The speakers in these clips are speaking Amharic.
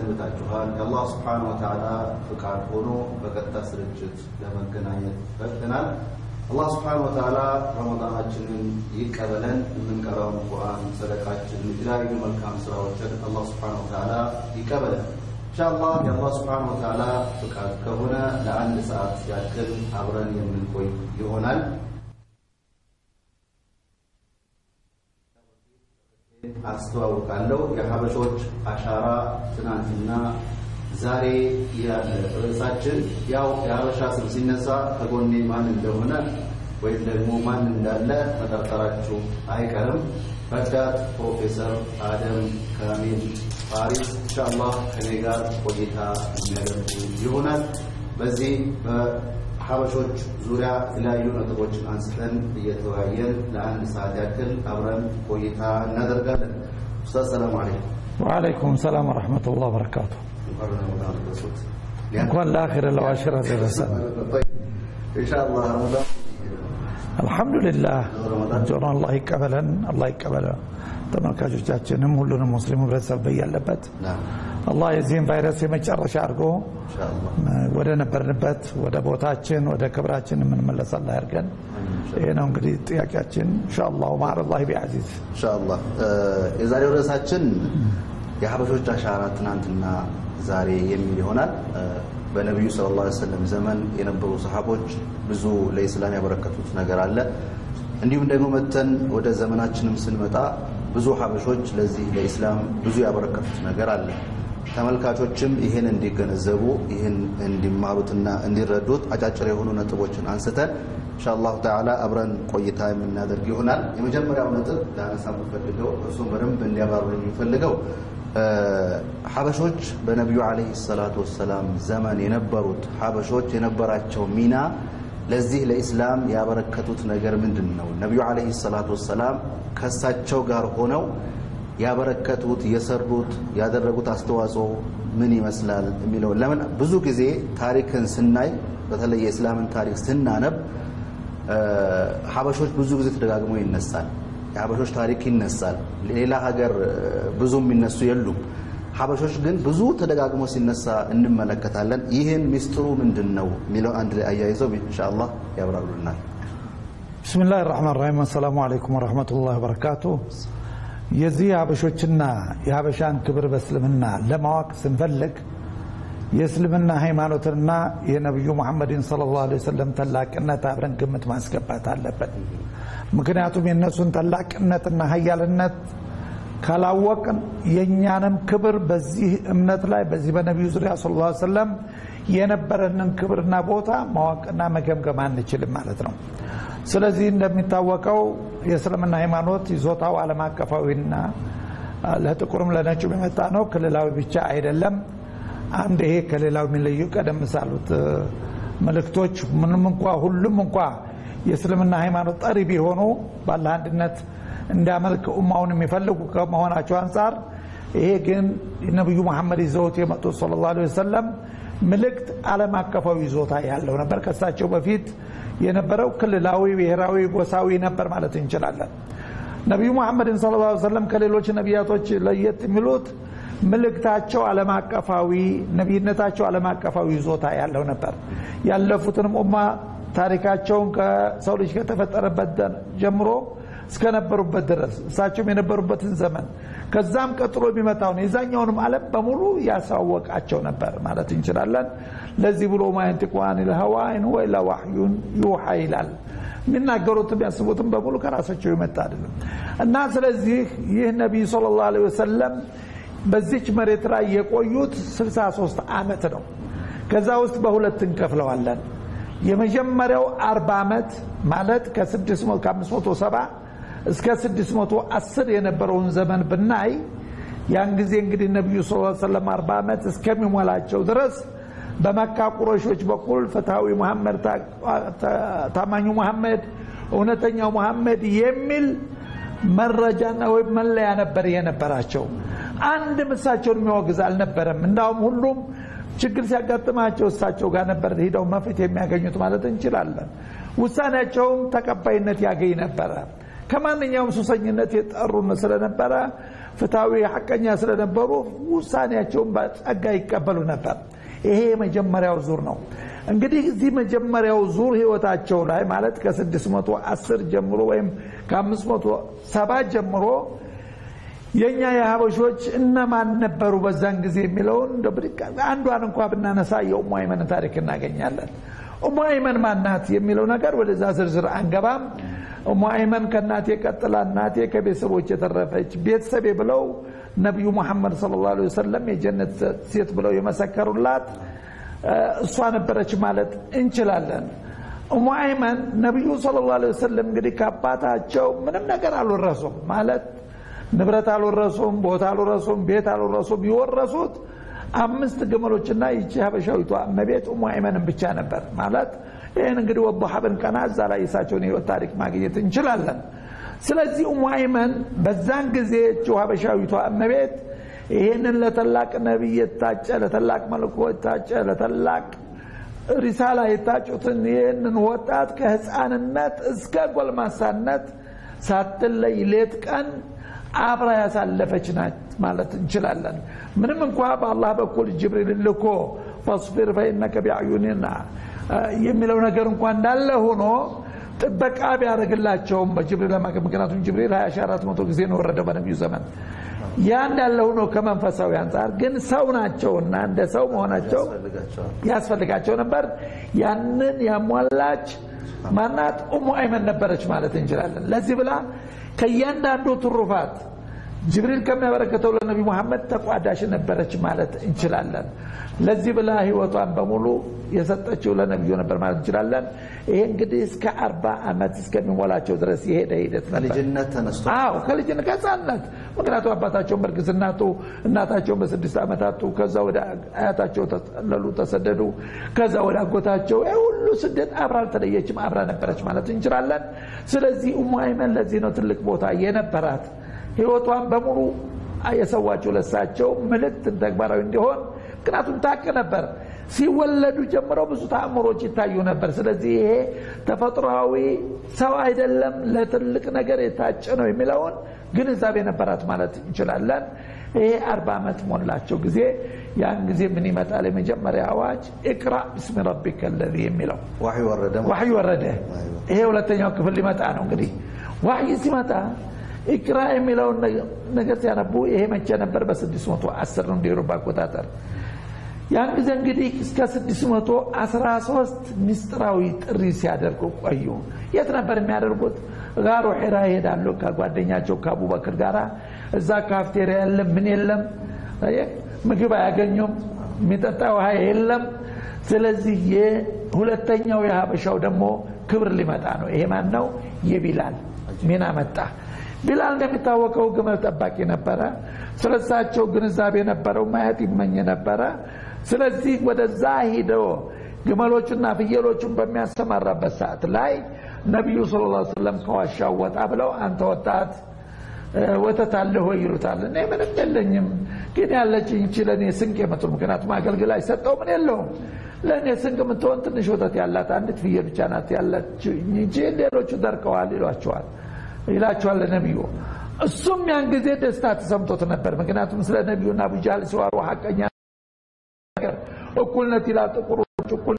ሰንብታችኋል? የአላህ ስብሓነ ወተዓላ ፍቃድ ሆኖ በቀጥታ ስርጭት ለመገናኘት በቅተናል። አላህ ስብሓነ ወተዓላ ረመዳናችንን ይቀበለን። የምንቀራውን ቁርአን፣ ሰደቃችን፣ የተለያዩ መልካም ስራዎችን አላህ ስብሓነ ወተዓላ ይቀበለን። ኢንሻአላህ የአላህ ስብሓነ ወተዓላ ፍቃድ ከሆነ ለአንድ ሰዓት ያክል አብረን የምንቆይ ይሆናል። አስተዋውቃለሁ። የሀበሾች አሻራ ትናንትና ዛሬ ያለ ርዕሳችን ያው የሀበሻ ስም ሲነሳ ከጎኔ ማን እንደሆነ ወይም ደግሞ ማን እንዳለ መጠርጠራችሁ አይቀርም። ረዳት ፕሮፌሰር አደም ካሚል ፋሪስ ኢንሻአላህ ከኔ ጋር ቆይታ የሚያደርጉ ይሆናል። በዚህ በሀበሾች ዙሪያ የተለያዩ ነጥቦችን አንስተን እየተወያየን ለአንድ ሰዓት ያክል አብረን ቆይታ እናደርጋለን። ኡስታዝ ሰላም አለይኩም። ወአለይኩም ሰላም ወረሕመቱላህ በረካቱ። እንኳን ረመዳን ደረሱት። እንኳን ለአኺር ለዋሽራ ደረሰን። ኢንሻአላህ ረመዳን አልሐምዱሊላህ ጆሮ አላህ ይቀበለን፣ አላህ ይቀበለን። ተመልካቾቻችንም ሁሉንም ሙስሊም ህብረተሰብ በያለበት ናም አላህ የዚህን ቫይረስ የመጨረሻ አድርጎ ኢንሻአላህ ወደ ነበርንበት ወደ ቦታችን ወደ ክብራችን የምንመለስ አላህ ያድርገን። ይህ ነው እንግዲህ ጥያቄያችን። ኢንሻአላህ ማዕረላህ ቢዐዚዝ ኢንሻአላህ የዛሬው ርዕሳችን የሀበሾች አሻራ ትናንትና ዛሬ የሚል ይሆናል። በነቢዩ ሰለላሁ ዐለይሂ ወሰለም ዘመን የነበሩ ሰሃቦች ብዙ ለኢስላም ያበረከቱት ነገር አለ። እንዲሁም ደግሞ መተን ወደ ዘመናችንም ስንመጣ ብዙ ሀበሾች ለዚህ ለኢስላም ብዙ ያበረከቱት ነገር አለ። ተመልካቾችም ይህን እንዲገነዘቡ ይህን እንዲማሩትና እንዲረዱት አጫጭር የሆኑ ነጥቦችን አንስተን ኢንሻአላሁ ተዓላ አብረን ቆይታ የምናደርግ ይሆናል። የመጀመሪያው ነጥብ ላነሳ የምፈልገው እርሱም በደንብ እንዲያባሩ የሚፈልገው ሀበሾች በነቢዩ ዓለይሂ ሰላቱ ወሰላም ዘመን የነበሩት ሀበሾች የነበራቸው ሚና ለዚህ ለኢስላም ያበረከቱት ነገር ምንድን ነው? ነቢዩ ዓለይሂ ሰላቱ ወሰላም ከእሳቸው ጋር ሆነው ያበረከቱት የሰሩት ያደረጉት አስተዋጽኦ ምን ይመስላል የሚለው ለምን ብዙ ጊዜ ታሪክን ስናይ በተለይ የእስላምን ታሪክ ስናነብ ሀበሾች ብዙ ጊዜ ተደጋግሞ ይነሳል። የሀበሾች ታሪክ ይነሳል። ሌላ ሀገር ብዙ የሚነሱ የሉም። ሀበሾች ግን ብዙ ተደጋግሞ ሲነሳ እንመለከታለን። ይህን ሚስጥሩ ምንድን ነው የሚለው አንድ ላይ አያይዘው ኢንሻአላህ ያብራሩልናል። ብስሚላህ ራህማን ራሂም አሰላሙ አለይኩም ወረሕመቱላህ ወበረካቱ። የዚህ የሀበሾችና የሀበሻን ክብር በእስልምና ለማወቅ ስንፈልግ የእስልምና ሃይማኖትና የነቢዩ ሙሐመድን ሰለላሁ ዐለይሂ ወሰለም ታላቅነት አብረን ግምት ማስገባት አለበት። ምክንያቱም የእነሱን ታላቅነትና ሀያልነት ካላወቅን የእኛንም ክብር በዚህ እምነት ላይ በዚህ በነቢዩ ዙሪያ ሰለላሁ ዐለይሂ ወሰለም የነበረንን ክብርና ቦታ ማወቅና መገምገም አንችልም ማለት ነው። ስለዚህ እንደሚታወቀው የእስልምና ሃይማኖት ይዞታው ዓለም አቀፋዊና ለጥቁርም ለነጩም የመጣ ነው። ክልላዊ ብቻ አይደለም። አንድ ይሄ ከሌላው የሚለዩ ቀደም ሳሉት መልእክቶች ምንም እንኳ ሁሉም እንኳ የእስልምና ሃይማኖት ጠሪ ቢሆኑ ባለ አንድነት እንዲያመልክ ኡማውን የሚፈልጉ ከመሆናቸው አንጻር ይሄ ግን ነቢዩ መሐመድ ይዘውት የመጡት ሰለላሁ ዐለይሂ ወሰለም ምልክት ዓለም አቀፋዊ ይዞታ ያለው ነበር። ከሳቸው በፊት የነበረው ክልላዊ፣ ብሔራዊ፣ ጎሳዊ ነበር ማለት እንችላለን። ነቢዩ መሐመድን ሰለላሁ ዐለይሂ ወሰለም ከሌሎች ነቢያቶች ለየት የሚሉት ምልክታቸው ዓለም አቀፋዊ፣ ነቢይነታቸው ዓለም አቀፋዊ ይዞታ ያለው ነበር። ያለፉትንም ኡማ ታሪካቸውን ከሰው ልጅ ከተፈጠረበት ጀምሮ እስከነበሩበት ድረስ እሳቸውም የነበሩበትን ዘመን ከዛም ቀጥሎ የሚመጣውን የዛኛውንም ዓለም በሙሉ ያሳወቃቸው ነበር ማለት እንችላለን። ለዚህ ብሎ ማየንቲቁ አኒል ሀዋ ኢን ሁወ ኢላ ዋሕዩን ዩሓ ይላል። የሚናገሩትም ያስቡትም በሙሉ ከራሳቸው የመጣ አይደለም እና ስለዚህ ይህ ነቢይ ሰለላሁ ዐለይሂ ወሰለም በዚች መሬት ላይ የቆዩት 63 ዓመት ነው። ከዛ ውስጥ በሁለት እንከፍለዋለን። የመጀመሪያው 40 ዓመት ማለት ከ570 እስከ 610 የነበረውን ዘመን ብናይ ያን ጊዜ እንግዲህ ነቢዩ ስ ሰለም 40 ዓመት እስከሚሞላቸው ድረስ በመካ ቁረሾች በኩል ፍትሐዊ መሐመድ፣ ታማኙ መሐመድ፣ እውነተኛው መሐመድ የሚል መረጃና ወይም መለያ ነበር የነበራቸው። አንድም እሳቸውን የሚወግዝ አልነበረም። እንዳውም ሁሉም ችግር ሲያጋጥማቸው እሳቸው ጋር ነበር ሄደው መፍትሄ የሚያገኙት ማለት እንችላለን። ውሳኔያቸውም ተቀባይነት ያገኝ ነበረ። ከማንኛውም ሱሰኝነት የጠሩን ስለነበረ ፍትሐዊ ሐቀኛ ስለነበሩ ውሳኔያቸውን በጸጋ ይቀበሉ ነበር። ይሄ የመጀመሪያው ዙር ነው። እንግዲህ እዚህ መጀመሪያው ዙር ህይወታቸው ላይ ማለት ከ610 ጀምሮ ወይም ከ570 ጀምሮ የእኛ የሀበሾች እነማን ነበሩ በዛን ጊዜ የሚለውን አንዷን እንኳ ብናነሳ የኡሙ አይመን ታሪክ እናገኛለን። ኡሙ አይመን ማናት የሚለው ነገር ወደዛ ዝርዝር አንገባም። ኡሙ አይመን ከእናቴ ቀጥላ እናቴ ከቤተሰቦች የተረፈች ቤተሰቤ ብለው ነቢዩ ሙሐመድ ሰለላሁ ዐለይሂ ወሰለም የጀነት ሴት ብለው የመሰከሩላት እሷ ነበረች ማለት እንችላለን። ኡሙ አይመን ነቢዩ ሰለላሁ ዐለይሂ ወሰለም እንግዲህ ከአባታቸው ምንም ነገር አልወረሱም ማለት ንብረት አልወረሱም፣ ቦታ አልወረሱም፣ ቤት አልወረሱም። የወረሱት አምስት ግመሎችና ይቺ ሀበሻዊቷ እመቤት ኡሙ አይመንን ብቻ ነበር ማለት ይህን እንግዲህ ወضሐ ብንቀና እዛ ላይ የሳቸውን የህይወት ታሪክ ማግኘት እንችላለን። ስለዚህ ኡሙ አይመን በዛን ጊዜ እቺ ሀበሻዊቷ እመቤት ይህንን ለተላቅ ነቢይ የታጨ ለተላቅ መልኮ የታጨ ለተላቅ ሪሳላ የታጩትን ይህንን ወጣት ከህፃንነት እስከ ጎልማሳነት ሳትለይ ሌት ቀን አብራ ያሳለፈች ናት ማለት እንችላለን። ምንም እንኳ በአላህ በኩል ጅብሪል ልኮ ፈስቢር ፈኢነከ ቢአዩኒና የሚለው ነገር እንኳ እንዳለ ሆኖ ጥበቃ ቢያደርግላቸውም በጅብሪል ምክንያቱም ጅብሪል 2400 ጊዜ ነው ወረደው በነቢዩ ዘመን ያ እንዳለ ሆኖ ከመንፈሳዊ አንጻር ግን ሰው ናቸውና እንደ ሰው መሆናቸው ያስፈልጋቸው ነበር። ያንን ያሟላች ማናት ኡሙ አይመን ነበረች ማለት እንችላለን። ለዚህ ብላ ከእያንዳንዱ ትሩፋት ጅብሪል ከሚያበረከተው ለነቢ ሙሐመድ ተቋዳሽ ነበረች ማለት እንችላለን። ለዚህ ብላ ህይወቷን በሙሉ የሰጠችው ለነቢዩ ነበር ማለት እንችላለን። ይሄ እንግዲህ እስከ አርባ ዓመት እስከሚሞላቸው ድረስ የሄደ ሂደት ነበር። ከልጅነት ተነስቶ አዎ ከልጅነት ከህፃንነት። ምክንያቱም አባታቸውን በእርግዝናቱ እናታቸውን በስድስት ዓመታቱ ከዛ ወደ አያታቸው ተጠለሉ፣ ተሰደዱ። ከዛ ወደ አጎታቸው ይህ ሁሉ ስደት አብራ አልተለየችም፣ አብራ ነበረች ማለት እንችላለን። ስለዚህ ኡሙ አይመን ለዚህ ነው ትልቅ ቦታ የነበራት ህይወቷን በሙሉ የሰዋቸው ለሳቸው ምልክትን ተግባራዊ እንዲሆን ምክንያቱም ታቅ ነበር። ሲወለዱ ጀምረው ብዙ ተአምሮች ይታዩ ነበር። ስለዚህ ይሄ ተፈጥሯዊ ሰው አይደለም ለትልቅ ነገር የታጨ ነው የሚለውን ግንዛቤ ነበራት ማለት እንችላለን። ይሄ አርባ ዓመት ሞላቸው ጊዜ ያን ጊዜ ምን ይመጣል? የመጀመሪያ አዋጅ ኢቅራ ብስሚ ረቢከ ለዚ የሚለው ዋህይ ወረደ። ዋህይ ወረደ። ይሄ ሁለተኛው ክፍል ሊመጣ ነው። እንግዲህ ዋህይ ሲመጣ ኢቅራ የሚለውን ነገር ሲያነቡ ይሄ መቼ ነበር? በ610 ነው እንደ አውሮፓ አቆጣጠር። ያን ጊዜ እንግዲህ እስከ 613 ምስጢራዊ ጥሪ ሲያደርጉ ቆዩ። የት ነበር የሚያደርጉት? ጋሩ ሒራ ይሄዳሉ ከጓደኛቸው ከአቡበክር ጋር። እዛ ካፍቴሪያ የለም፣ ምን የለም፣ ምግብ አያገኙም፣ የሚጠጣ ውሃ የለም። ስለዚህ የሁለተኛው የሀበሻው ደግሞ ክብር ሊመጣ ነው። ይሄ ማን ነው? የቢላል ሚና መጣ። ቢላል እንደሚታወቀው ግመል ጠባቂ ነበረ። ስለሳቸው ግንዛቤ ነበረው፣ ማየት ይመኝ ነበረ። ስለዚህ ወደዛ ሂደው ግመሎቹና ፍየሎቹን በሚያሰማራበት ሰዓት ላይ ነቢዩ ሰለላሁ ዐለይሂ ወሰለም ከዋሻው ወጣ ብለው አንተ ወጣት ወተት አለህ ወይ ይሉታል። እኔ ምንም የለኝም፣ ግን ያለችኝ ይህች ለእኔ ስንቅ የምትሆን ምክንያቱም አገልግል አይሰጠው ምን የለውም ለእኔ ስንቅ የምትሆን ትንሽ ወተት ያላት አንዲት ፍየል ብቻ ናት ያለችው እንጂ ሌሎቹ ደርቀዋል ይሏቸዋል ይላቸዋል ለነቢዩ። እሱም ያን ጊዜ ደስታ ተሰምቶት ነበር። ምክንያቱም ስለ ነቢዩና አቡጃህል ሲዋሩ ሀቀኛ ነገር እኩልነት ይላል ጥቁሮች እኩል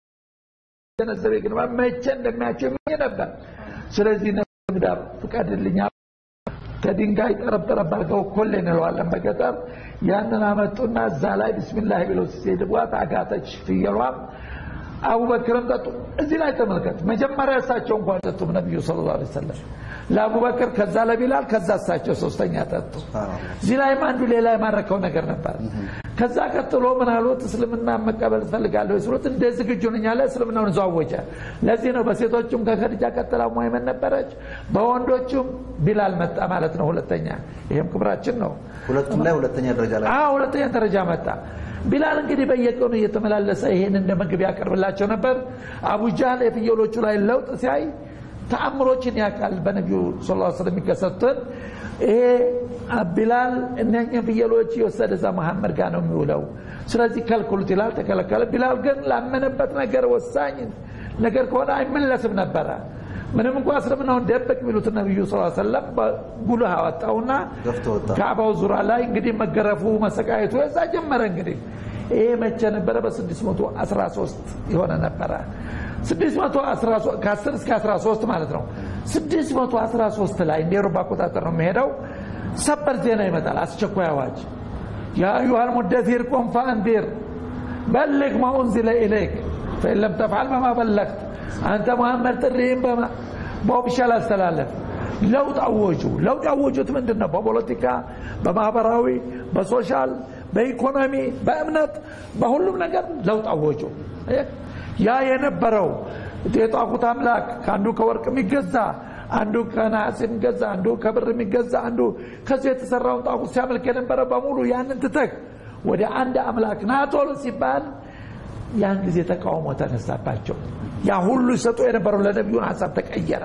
ገነዘቤ ግን መቼ እንደሚያቸው ይመኝ ነበር። ስለዚህ ነዳ ፍቀድልኛ ከድንጋይ ጠረብ አድርገው ኮሌ እንለዋለን በገጠር ያንን አመጡና እዛ ላይ ቢስሚላህ ብለው ሲሄድቧት አጋተች ፍየሏም። አቡበክርም ጠጡ። እዚህ ላይ ተመልከት። መጀመሪያ እሳቸው እንኳን ጠጡም ነቢዩ ሰለላሁ ዐለይሂ ወሰለም ለአቡበክር፣ ከዛ ለቢላል፣ ከዛ እሳቸው ሶስተኛ ጠጡ። እዚህ ላይም አንዱ ሌላ የማረከው ነገር ነበር። ከዛ ቀጥሎ ምን አሉት? እስልምና መቀበል ትፈልጋለሁ ሲሉት እንደ ዝግጁ ነኝ አለ። እስልምናውን እዛው አወጀ። ለዚህ ነው በሴቶቹም ከከድጃ ቀጥላ ሙሀይመን ነበረች፣ በወንዶቹም ቢላል መጣ ማለት ነው። ሁለተኛ ይሄም ክብራችን ነው። ሁለቱም ላይ ሁለተኛ ደረጃ ላይ አዎ ሁለተኛ ደረጃ መጣ። ቢላል እንግዲህ በየቀኑ እየተመላለሰ ይሄን እንደ ምግብ ያቀርብላቸው ነበር። አቡጃህል የፍየሎቹ ላይ ለውጥ ሲያይ ተአምሮችን ያውቃል። በነቢዩ ስ ስለም የሚከሰቱትን ይሄ ቢላል እነኝን ፍየሎች የወሰደ እዛ መሐመድ ጋር ነው የሚውለው፣ ስለዚህ ከልክሉት ይላል። ተከለከለ። ቢላል ግን ላመነበት ነገር ወሳኝ ነገር ከሆነ አይመለስም ነበረ። ምንም እንኳ እስልምናውን ደበቅ የሚሉት ነቢዩ ስ ሰለም ጉልህ አወጣውና ገፍቶ ወጣ። ካዕባው ዙሪያ ላይ እንግዲህ መገረፉ መሰቃየቱ የዛ ጀመረ እንግዲህ ይሄ መቼ ነበረ በ613 የሆነ ነበረ 613 ከ10 እስከ 13 ማለት ነው 613 ላይ እንደ ኤሮፓ አቆጣጠር ነው የሚሄደው ሰበር ዜና ይመጣል አስቸኳይ አዋጅ ያ አዩሃ ልሙደፊር ቁም ፈአንዲር በልግ ማ ኡንዚለ ኢለይክ ፈኢን ለም ተፍዓል በማ በለግት አንተ መሐመድ ጥሪህን በኦፊሻል አስተላለፍ ለውጥ አወጁ ለውጥ ያወጁት ምንድን ነው በፖለቲካ በማህበራዊ በሶሻል በኢኮኖሚ በእምነት በሁሉም ነገር ለውጥ አወጁ ያ የነበረው የጣቁት አምላክ ከአንዱ ከወርቅ የሚገዛ አንዱ ከነሐስ የሚገዛ አንዱ ከብር የሚገዛ አንዱ ከዚህ የተሰራውን ጣቁት ሲያመልክ የነበረ በሙሉ ያንን ትተህ ወደ አንድ አምላክ ናቶል ሲባል ያን ጊዜ ተቃውሞ ተነሳባቸው ያ ሁሉ ይሰጡ የነበረው ለነቢዩን ሀሳብ ተቀየረ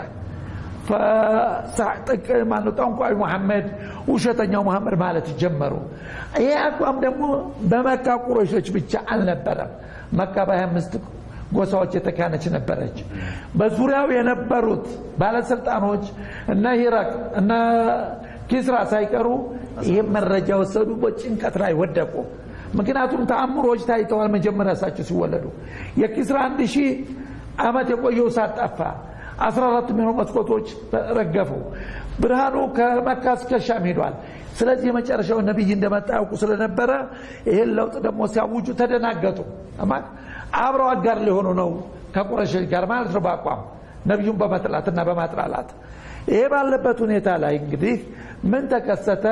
ማነው ጠንቋይ መሐመድ ውሸተኛው መሐመድ ማለት ጀመሩ ይህ አቋም ደግሞ በመካ ቁረሾች ብቻ አልነበረም መካ በሀያ አምስት ጎሳዎች የተካነች ነበረች በዙሪያው የነበሩት ባለስልጣኖች እነ ሂራቅ እነ ኪስራ ሳይቀሩ ይህም መረጃ ወሰዱ በጭንቀት ላይ ወደቁ ምክንያቱም ተአምሮች ታይተዋል መጀመሪያ እሳቸው ሲወለዱ የኪስራ አንድ ሺህ ዓመት የቆየው እሳት ጠፋ አስራ አራት የሚሆኑ መስኮቶች ረገፉ ብርሃኑ ከመካ እስከ ሻም ሄዷል ስለዚህ የመጨረሻው ነቢይ እንደመጣ ያውቁ ስለነበረ ይህን ለውጥ ደግሞ ሲያውጁ ተደናገጡ አብረው አጋር ሊሆኑ ነው ከቁረሾች ጋር ማለት ነው በአቋም ነቢዩን በመጥላትና በማጥላላት ይሄ ባለበት ሁኔታ ላይ እንግዲህ ምን ተከሰተ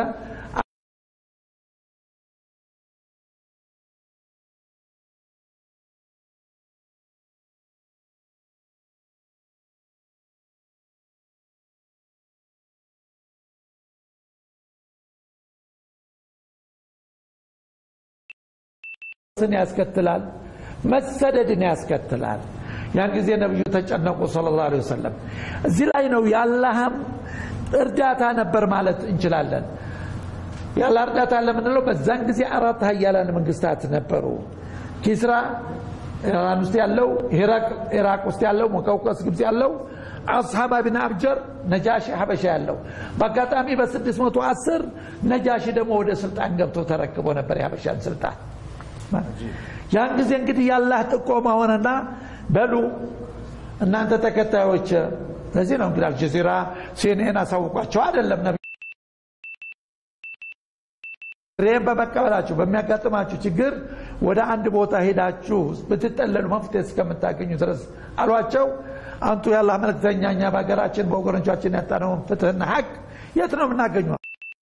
ስን ያስከትላል መሰደድን ያስከትላል ያን ጊዜ ነብዩ ተጨነቁ ሰለላሁ ዐለይሂ ወሰለም እዚህ ላይ ነው የአላህም እርዳታ ነበር ማለት እንችላለን ያለ እርዳታ ለምንለው በዛን ጊዜ አራት ሀያላን መንግስታት ነበሩ ኪስራ ኢራን ውስጥ ያለው ኢራቅ ውስጥ ያለው መቀውቀስ ግብፅ ያለው አስሓባ ብን አብጀር ነጃሺ ሀበሻ ያለው በአጋጣሚ በ610 ነጃሺ ደግሞ ወደ ስልጣን ገብቶ ተረክቦ ነበር የሀበሻን ስልጣን ያን ጊዜ እንግዲህ ያላህ ጥቆማ ሆነና በሉ እናንተ ተከታዮች ለዚህ ነው እንግዲህ አልጀዚራ ሲኤንኤን አሳውቋቸው አይደለም ነቢ ይህም በመቀበላችሁ በሚያጋጥማችሁ ችግር ወደ አንድ ቦታ ሄዳችሁ ብትጠለሉ መፍትሄ እስከምታገኙ ድረስ አሏቸው አንቱ ያላህ መልክተኛ እኛ በሀገራችን በወገኖቻችን ያጣነውን ፍትህና ሀቅ የት ነው የምናገኘው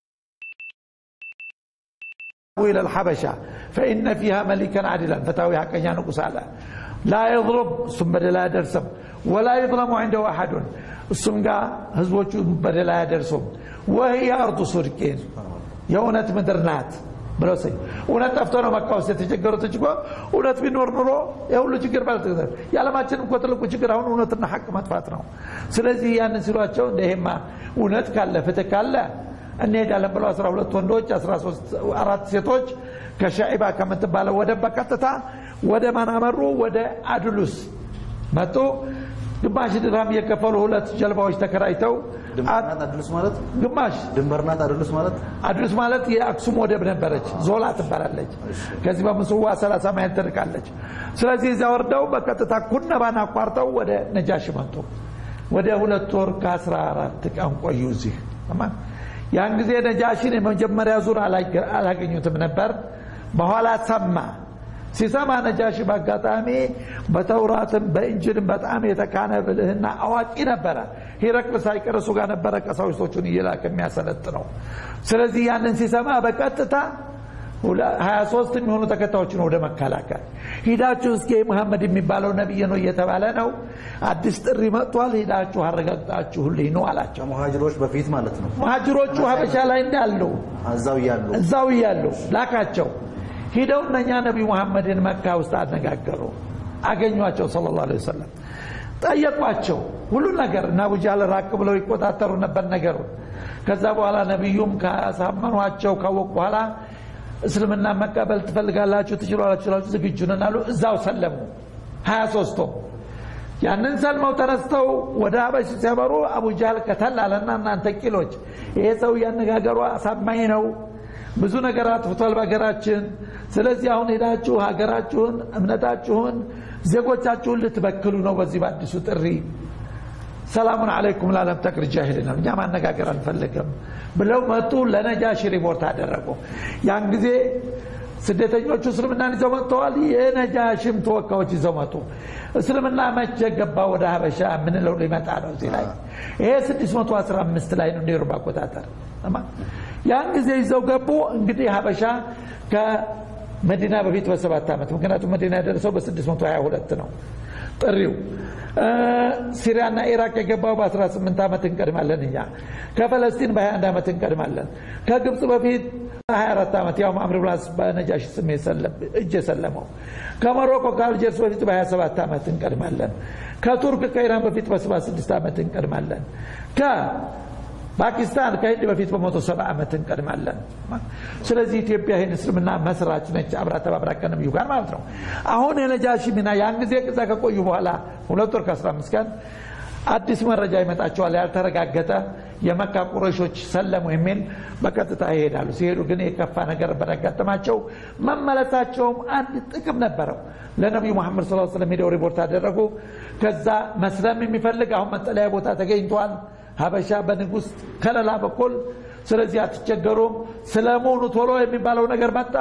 إلى الحبشة فإن فيها ملكا عادلا فتاوي حقا نقص على لا يظلم ثم لا يدرسم ولا يظلم عنده أحد እሱም ጋር ህዝቦቹ በደል አያደርሱም ወህይ አርዱ ሱድቂን የእውነት ምድር ናት ብለው ስ እውነት ጠፍቶ ነው መካ ውስጥ የተቸገሩት እኮ እውነት ቢኖር ኑሮ የሁሉ ችግር ማለት የዓለማችን እኮ ትልቁ ችግር አሁን እውነትና ሐቅ መጥፋት ነው ስለዚህ ያንን ሲሏቸው እንደ ይሄማ እውነት ካለ ፍትህ ካለ እንሄዳለን ብለው 12 ወንዶች 13 አራት ሴቶች ከሻዒባ ከምትባለው ወደ በቀጥታ ወደ ማን አመሩ ወደ አድሉስ መጡ ግማሽ ድራም እየከፈሉ ሁለት ጀልባዎች ተከራይተው ድንበርናት አድሉስ ማለት ግማሽ ድንበርናት አድሉስ ማለት አድሉስ ማለት የአክሱም ወደብ ነበረች ዞላ ትባላለች ከዚህ በምስዋ 30 ማይል ትርቃለች ስለዚህ እዚያ ወርደው በቀጥታ ኩነባን አቋርጠው ወደ ነጃሽ መጡ ወደ ሁለት ወር ከ14 ቀን ቆዩ እዚህ ያን ጊዜ ነጃሽን የመጀመሪያ ዙር አላገኙትም ነበር በኋላ ሰማ ሲሰማ ነጃሽ በአጋጣሚ በተውራትም በእንጅልም በጣም የተካነ ብልህና አዋቂ ነበረ ሂረቅል ሳይቀር እሱ ጋር ነበረ ቀሳዊስቶቹን እየላክ የሚያሰለጥ ነው ስለዚህ ያንን ሲሰማ በቀጥታ ሀያ ሶስት የሚሆኑ ተከታዮችን ወደ መከላከል ሂዳችሁ እስኪ መሐመድ የሚባለው ነቢይ ነው እየተባለ ነው አዲስ ጥሪ መጥቷል ሂዳችሁ አረጋግጣችሁልኝ ነው አላቸው ሙሃጅሮች በፊት ማለት ነው መሀጅሮቹ ሀበሻ ላይ እንዳሉ እዛው እያሉ እዛው እያሉ ላካቸው ሂደው እነኛ ነቢዩ መሐመድን መካ ውስጥ አነጋገሩ አገኟቸው ስለ ላ ወሰለም ጠየቋቸው ሁሉን ነገር እና አቡጃህል ራቅ ብለው ይቆጣጠሩ ነበር ነገሩ ከዛ በኋላ ነቢዩም ካሳመኗቸው ካወቁ በኋላ እስልምና መቀበል ትፈልጋላችሁ ትችላላችሁ ዝግጁ ነን አሉ እዛው ሰለሙ ሀያ ሶስቱም ያንን ሰልመው ተነስተው ወደ ሀበሽ ሲያበሩ አቡጃህል ከተል አለና እናንተ ቂሎች ይሄ ሰው እያነጋገሩ አሳማኝ ነው ብዙ ነገር አጥፍቷል በሀገራችን ስለዚህ አሁን ሄዳችሁ ሀገራችሁን እምነታችሁን ዜጎቻችሁን ልትበክሉ ነው በዚህ በአዲሱ ጥሪ ሰላሙን አለይኩም ላለም ተክር ጃሂል ነው እኛ ማነጋገር አንፈልግም ብለው መጡ ለነጃሺ ሪፖርት አደረጉ ያን ጊዜ ስደተኞቹ እስልምናን ይዘው መጥተዋል የነጃሽም ተወካዮች ይዘው መጡ እስልምና መቼ ገባ ወደ ሀበሻ የምንለው ሊመጣ ነው እዚህ ላይ ይሄ 615 ላይ ነው ኔሩ አቆጣጠር ያን ጊዜ ይዘው ገቡ እንግዲህ ሀበሻ ከመዲና በፊት በሰባት ዓመት ምክንያቱም መዲና የደረሰው በ622 ነው ጥሪው ሲሪያና ኢራቅ የገባው በ18 ዓመት እንቀድማለን እኛ ከፈለስጢን በ21 ዓመት እንቀድማለን ከግብፅ በፊት 24 ዓመት ያው አምር ብላስ በነጃሽ ስም እጅ የሰለመው ከሞሮኮ ከአልጀርስ በፊት በ27 ዓመት እንቀድማለን ከቱርክ ከኢራን በፊት በ76 ዓመት እንቀድማለን ፓኪስታን ከህንድ በፊት በመቶ ሰባ ዓመት እንቀድማለን ስለዚህ ኢትዮጵያ ይህን እስልምና መስራች ነች አብራ ተባብራ ከነቢዩ ጋር ማለት ነው አሁን የነጃሺ ሚና ያን ጊዜ ቅዛ ከቆዩ በኋላ ሁለት ወር ከ15 ቀን አዲስ መረጃ ይመጣቸዋል ያልተረጋገጠ የመካ ቁረሾች ሰለሙ የሚል በቀጥታ ይሄዳሉ ሲሄዱ ግን የከፋ ነገር በረጋጠማቸው መመለሳቸውም አንድ ጥቅም ነበረው ለነቢዩ መሐመድ ስ ስለም ሄደው ሪፖርት አደረጉ ከዛ መስለም የሚፈልግ አሁን መጠለያ ቦታ ተገኝቷል ሀበሻ በንጉስ ከለላ በኩል ስለዚህ አትቸገሩም ስለመሆኑ ቶሎ የሚባለው ነገር መጣ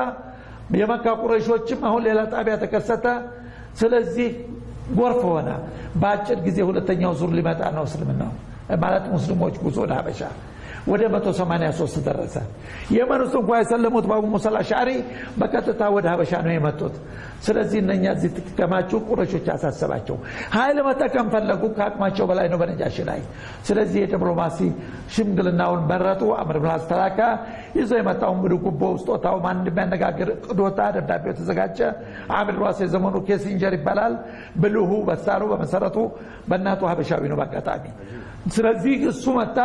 የመካ ቁረሾችም አሁን ሌላ ጣቢያ ተከሰተ ስለዚህ ጎርፍ ሆነ በአጭር ጊዜ ሁለተኛው ዙር ሊመጣ ነው እስልምናው ማለት ሙስሊሞች ጉዞ ወደ ሀበሻ ወደ 183 ደረሰ የመን ውስጥ እንኳ የሰለሙት በአቡ ሙሳ አልአሽዓሪ በቀጥታ ወደ ሀበሻ ነው የመጡት ስለዚህ እነኛ እዚህ ትከማችሁ ቁረሾች አሳሰባቸው ኃይል መጠቀም ፈለጉ ከአቅማቸው በላይ ነው በነጃሽ ላይ ስለዚህ የዲፕሎማሲ ሽምግልናውን መረጡ አምር ብን አስተላካ ይዞ የመጣውን ብድ ጉቦ ስጦታው ማን እንደሚያነጋግር ቅዶታ ደብዳቤው ተዘጋጀ አምር ብራስ የዘመኑ ኬሲንጀር ይባላል ብልሁ በሳሩ በመሰረቱ በእናቱ ሀበሻዊ ነው በአጋጣሚ ስለዚህ እሱ መጣ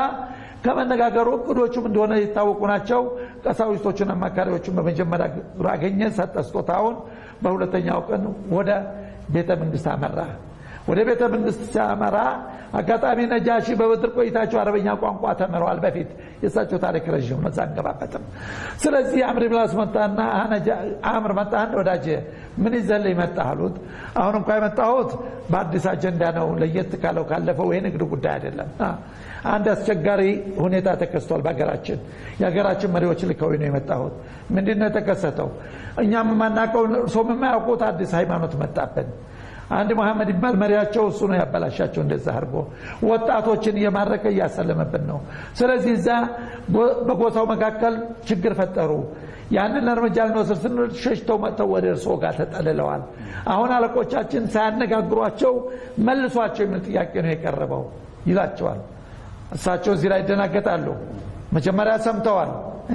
ከመነጋገሩ እቅዶቹም እንደሆነ የታወቁ ናቸው ቀሳዊስቶቹን አማካሪዎቹን በመጀመሪያ ዙር አገኘ ሰጠ ስጦታውን በሁለተኛው ቀን ወደ ቤተ መንግስት አመራ ወደ ቤተ መንግስት ሲያመራ አጋጣሚ ነጃሺ በብድር ቆይታቸው አረበኛ ቋንቋ ተምረዋል በፊት የእሳቸው ታሪክ ረዥም ነው አንገባበትም ስለዚህ አምር ብላስ መጣና አምር መጣ ወዳጅ ምን ይዘልኝ መጣ አሉት አሁን እንኳ የመጣሁት በአዲስ አጀንዳ ነው ለየት ካለው ካለፈው ይሄ ንግድ ጉዳይ አይደለም አንድ አስቸጋሪ ሁኔታ ተከስቷል በሀገራችን የሀገራችን መሪዎች ልከው ነው የመጣሁት ምንድን ነው የተከሰተው እኛም የማናውቀው እርሶም የማያውቁት አዲስ ሃይማኖት መጣብን አንድ መሐመድ ይባል መሪያቸው እሱ ነው ያበላሻቸው እንደዛ አድርጎ ወጣቶችን እየማረከ እያሰለመብን ነው ስለዚህ እዛ በጎሳው መካከል ችግር ፈጠሩ ያንን እርምጃ ልንወስድ ስንል ሸሽተው መጥተው ወደ እርስዎ ጋር ተጠልለዋል አሁን አለቆቻችን ሳያነጋግሯቸው መልሷቸው የሚል ጥያቄ ነው የቀረበው ይላቸዋል እሳቸው እዚህ ላይ ይደናገጣሉ መጀመሪያ ሰምተዋል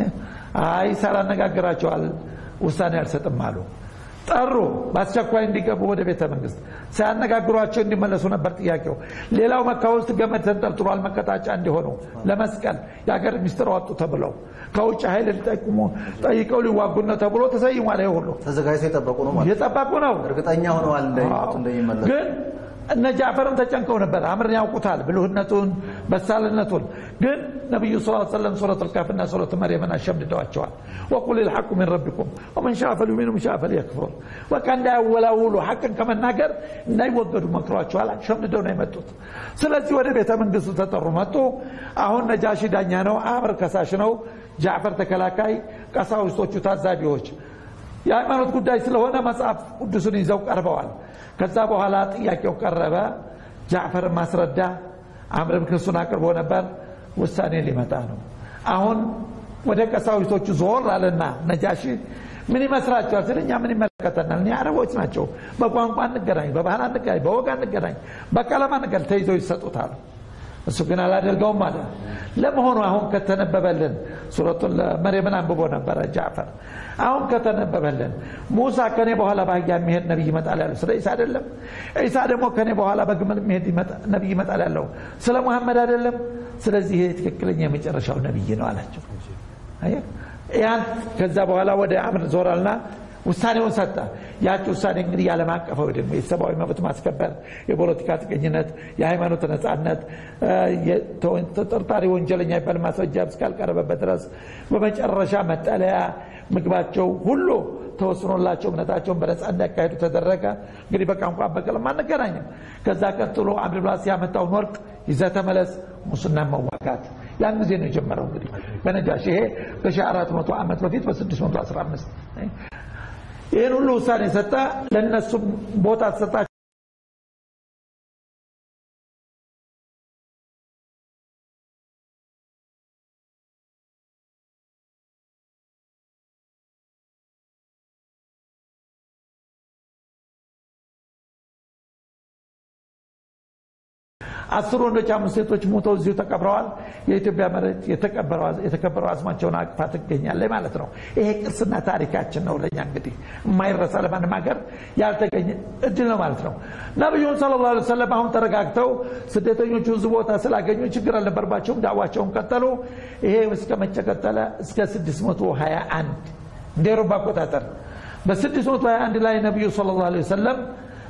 አይ ሳላነጋግራቸዋል ውሳኔ አልሰጥም አሉ ጠሩ በአስቸኳይ እንዲገቡ ወደ ቤተ መንግስት ሳያነጋግሯቸው እንዲመለሱ ነበር ጥያቄው ሌላው መካ ውስጥ ገመድ ተንጠልጥሏል መቀጣጫ እንዲሆኑ ለመስቀል የሀገር ሚስጥር ወጡ ተብለው ከውጭ ኃይል ሊጠቁሙ ጠይቀው ሊዋጉን ነው ተብሎ ተሰይሟል ይሄ ሁሉ ተዘጋጅተው የጠበቁ ነው ማለት እየጠበቁ ነው እርግጠኛ ሆነዋል እንደሚመጡ እንደሚመለሱ ግን እነ ጃፈርም ተጨንቀው ነበር አምርን ያውቁታል ብልህነቱን በሳልነቱን ግን ነቢዩ ስ ሰለም ሱረት ልካፍና ሱረት መርየምን አሸምድደዋቸዋል ወቁል ልሐቁ ምን ረቢኩም ወመን ሻ ፈልዩሚን ሻ ፈልየክፍር በቃ እንዳያወላውሉ ሐቅን ከመናገር እንዳይወገዱ መክሯቸዋል ሸምድደው ነው የመጡት ስለዚህ ወደ ቤተ መንግስቱ ተጠሩ መጡ አሁን ነጃሺ ዳኛ ነው አምር ከሳሽ ነው ጃዕፈር ተከላካይ ቀሳውስቶቹ ታዛቢዎች የሃይማኖት ጉዳይ ስለሆነ መጽሐፍ ቅዱስን ይዘው ቀርበዋል ከዛ በኋላ ጥያቄው ቀረበ ጃዕፈር ማስረዳ አምርም ክሱን አቅርቦ ነበር ውሳኔ ሊመጣ ነው አሁን ወደ ቀሳዊቶቹ ዞር አለና ነጃሺ ምን ይመስላችኋል ስል እኛ ምን ይመለከተናል እኛ አረቦች ናቸው በቋንቋ እንገናኝ በባህል እንገናኝ በወግ እንገናኝ በቀለም እንገናኝ ተይዘው ይሰጡታል እሱ ግን አላደርገውም አለ ለመሆኑ አሁን ከተነበበልን ሱረቱን መርየምን አንብቦ ነበረ ጃዕፈር አሁን ከተነበበልን ሙሳ ከኔ በኋላ በአህያ የሚሄድ ነቢይ ይመጣል ያለው ስለ ኢሳ አይደለም ኢሳ ደግሞ ከኔ በኋላ በግመል የሚሄድ ነቢይ ይመጣል ያለው ስለ ሙሐመድ አይደለም ስለዚህ ይሄ ትክክለኛ የመጨረሻው ነቢይ ነው አላቸው ያን ከዛ በኋላ ወደ አምር ዞራልና ውሳኔውን ሰጠ። ያቺ ውሳኔ እንግዲህ የዓለም አቀፋዊ ደግሞ የሰብአዊ መብት ማስከበር፣ የፖለቲካ ጥገኝነት፣ የሃይማኖት ነጻነት፣ ተጠርጣሪ ወንጀለኛ ይባል ማስረጃ እስካልቀረበበት ድረስ በመጨረሻ መጠለያ፣ ምግባቸው ሁሉ ተወስኖላቸው እምነታቸውን በነጻ እንዲያካሄዱ ተደረገ። እንግዲህ በቋንቋ በቀለም አንገናኝም። ከዛ ቀጥሎ አምር ብላስ ያመጣውን ወርቅ ይዘህ ተመለስ፣ ሙስና መዋጋት ያን ጊዜ ነው የጀመረው። እንግዲህ በነጃሽ ይሄ ከ1400 ዓመት በፊት በ615 ይህን ሁሉ ውሳኔ ሰጠ። ለእነሱም ቦታ ተሰጣቸው። አስር ወንዶች አምስት ሴቶች ሞተው እዚሁ ተቀብረዋል። የኢትዮጵያ መሬት የተከበረው አጽማቸውን አቅፋ ትገኛለች ማለት ነው። ይሄ ቅርስና ታሪካችን ነው። ለእኛ እንግዲህ የማይረሳ ለማንም ሀገር ያልተገኘ እድል ነው ማለት ነው። ነቢዩም ሰለላሁ ዐለይሂ ወሰለም አሁን ተረጋግተው ስደተኞቹ እዚህ ቦታ ስላገኙ ችግር አልነበረባቸውም። ዳዋቸውን ቀጠሉ። ይሄ እስከ መቼ ቀጠለ? እስከ 621 እንደ አውሮፓ አቆጣጠር በ621 ላይ ነቢዩ ሰለላሁ ዐለይሂ ወሰለም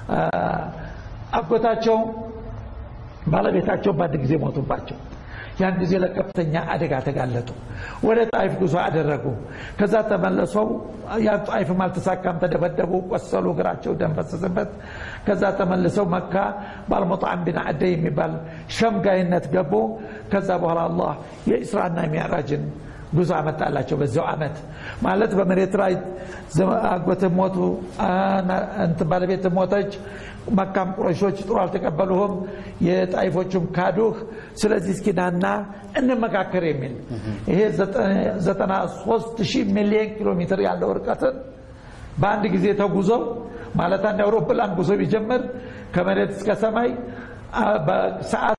አጎታቸው ባለቤታቸው በአንድ ጊዜ ሞቱባቸው። ያን ጊዜ ለከፍተኛ አደጋ ተጋለጡ። ወደ ጣይፍ ጉዞ አደረጉ። ከዛ ተመለሰው ያ ጣይፍም አልተሳካም፣ ተደበደቡ፣ ቆሰሉ፣ እግራቸው ደም ፈሰሰበት። ከዛ ተመልሰው መካ ባልሙጣዕም ቢን አደይ የሚባል ሸምጋይነት ገቡ። ከዛ በኋላ አላህ የኢስራና ሚዕራጅን ጉዞ አመጣላቸው። በዚያው ዓመት ማለት በመሬት ላይ አጎት ሞቱ፣ ባለቤት ሞተች። መካም ቁረሾች ጥሩ አልተቀበሉህም፣ የጣይፎቹም ካዱህ። ስለዚህ እስኪናና እንመካከር የሚል ይሄ 93 ሺህ ሚሊዮን ኪሎ ሜትር ያለው ርቀትን በአንድ ጊዜ ተጉዘው ማለት አንድ አውሮፕላን ጉዞ ቢጀምር ከመሬት እስከ ሰማይ በሰዓት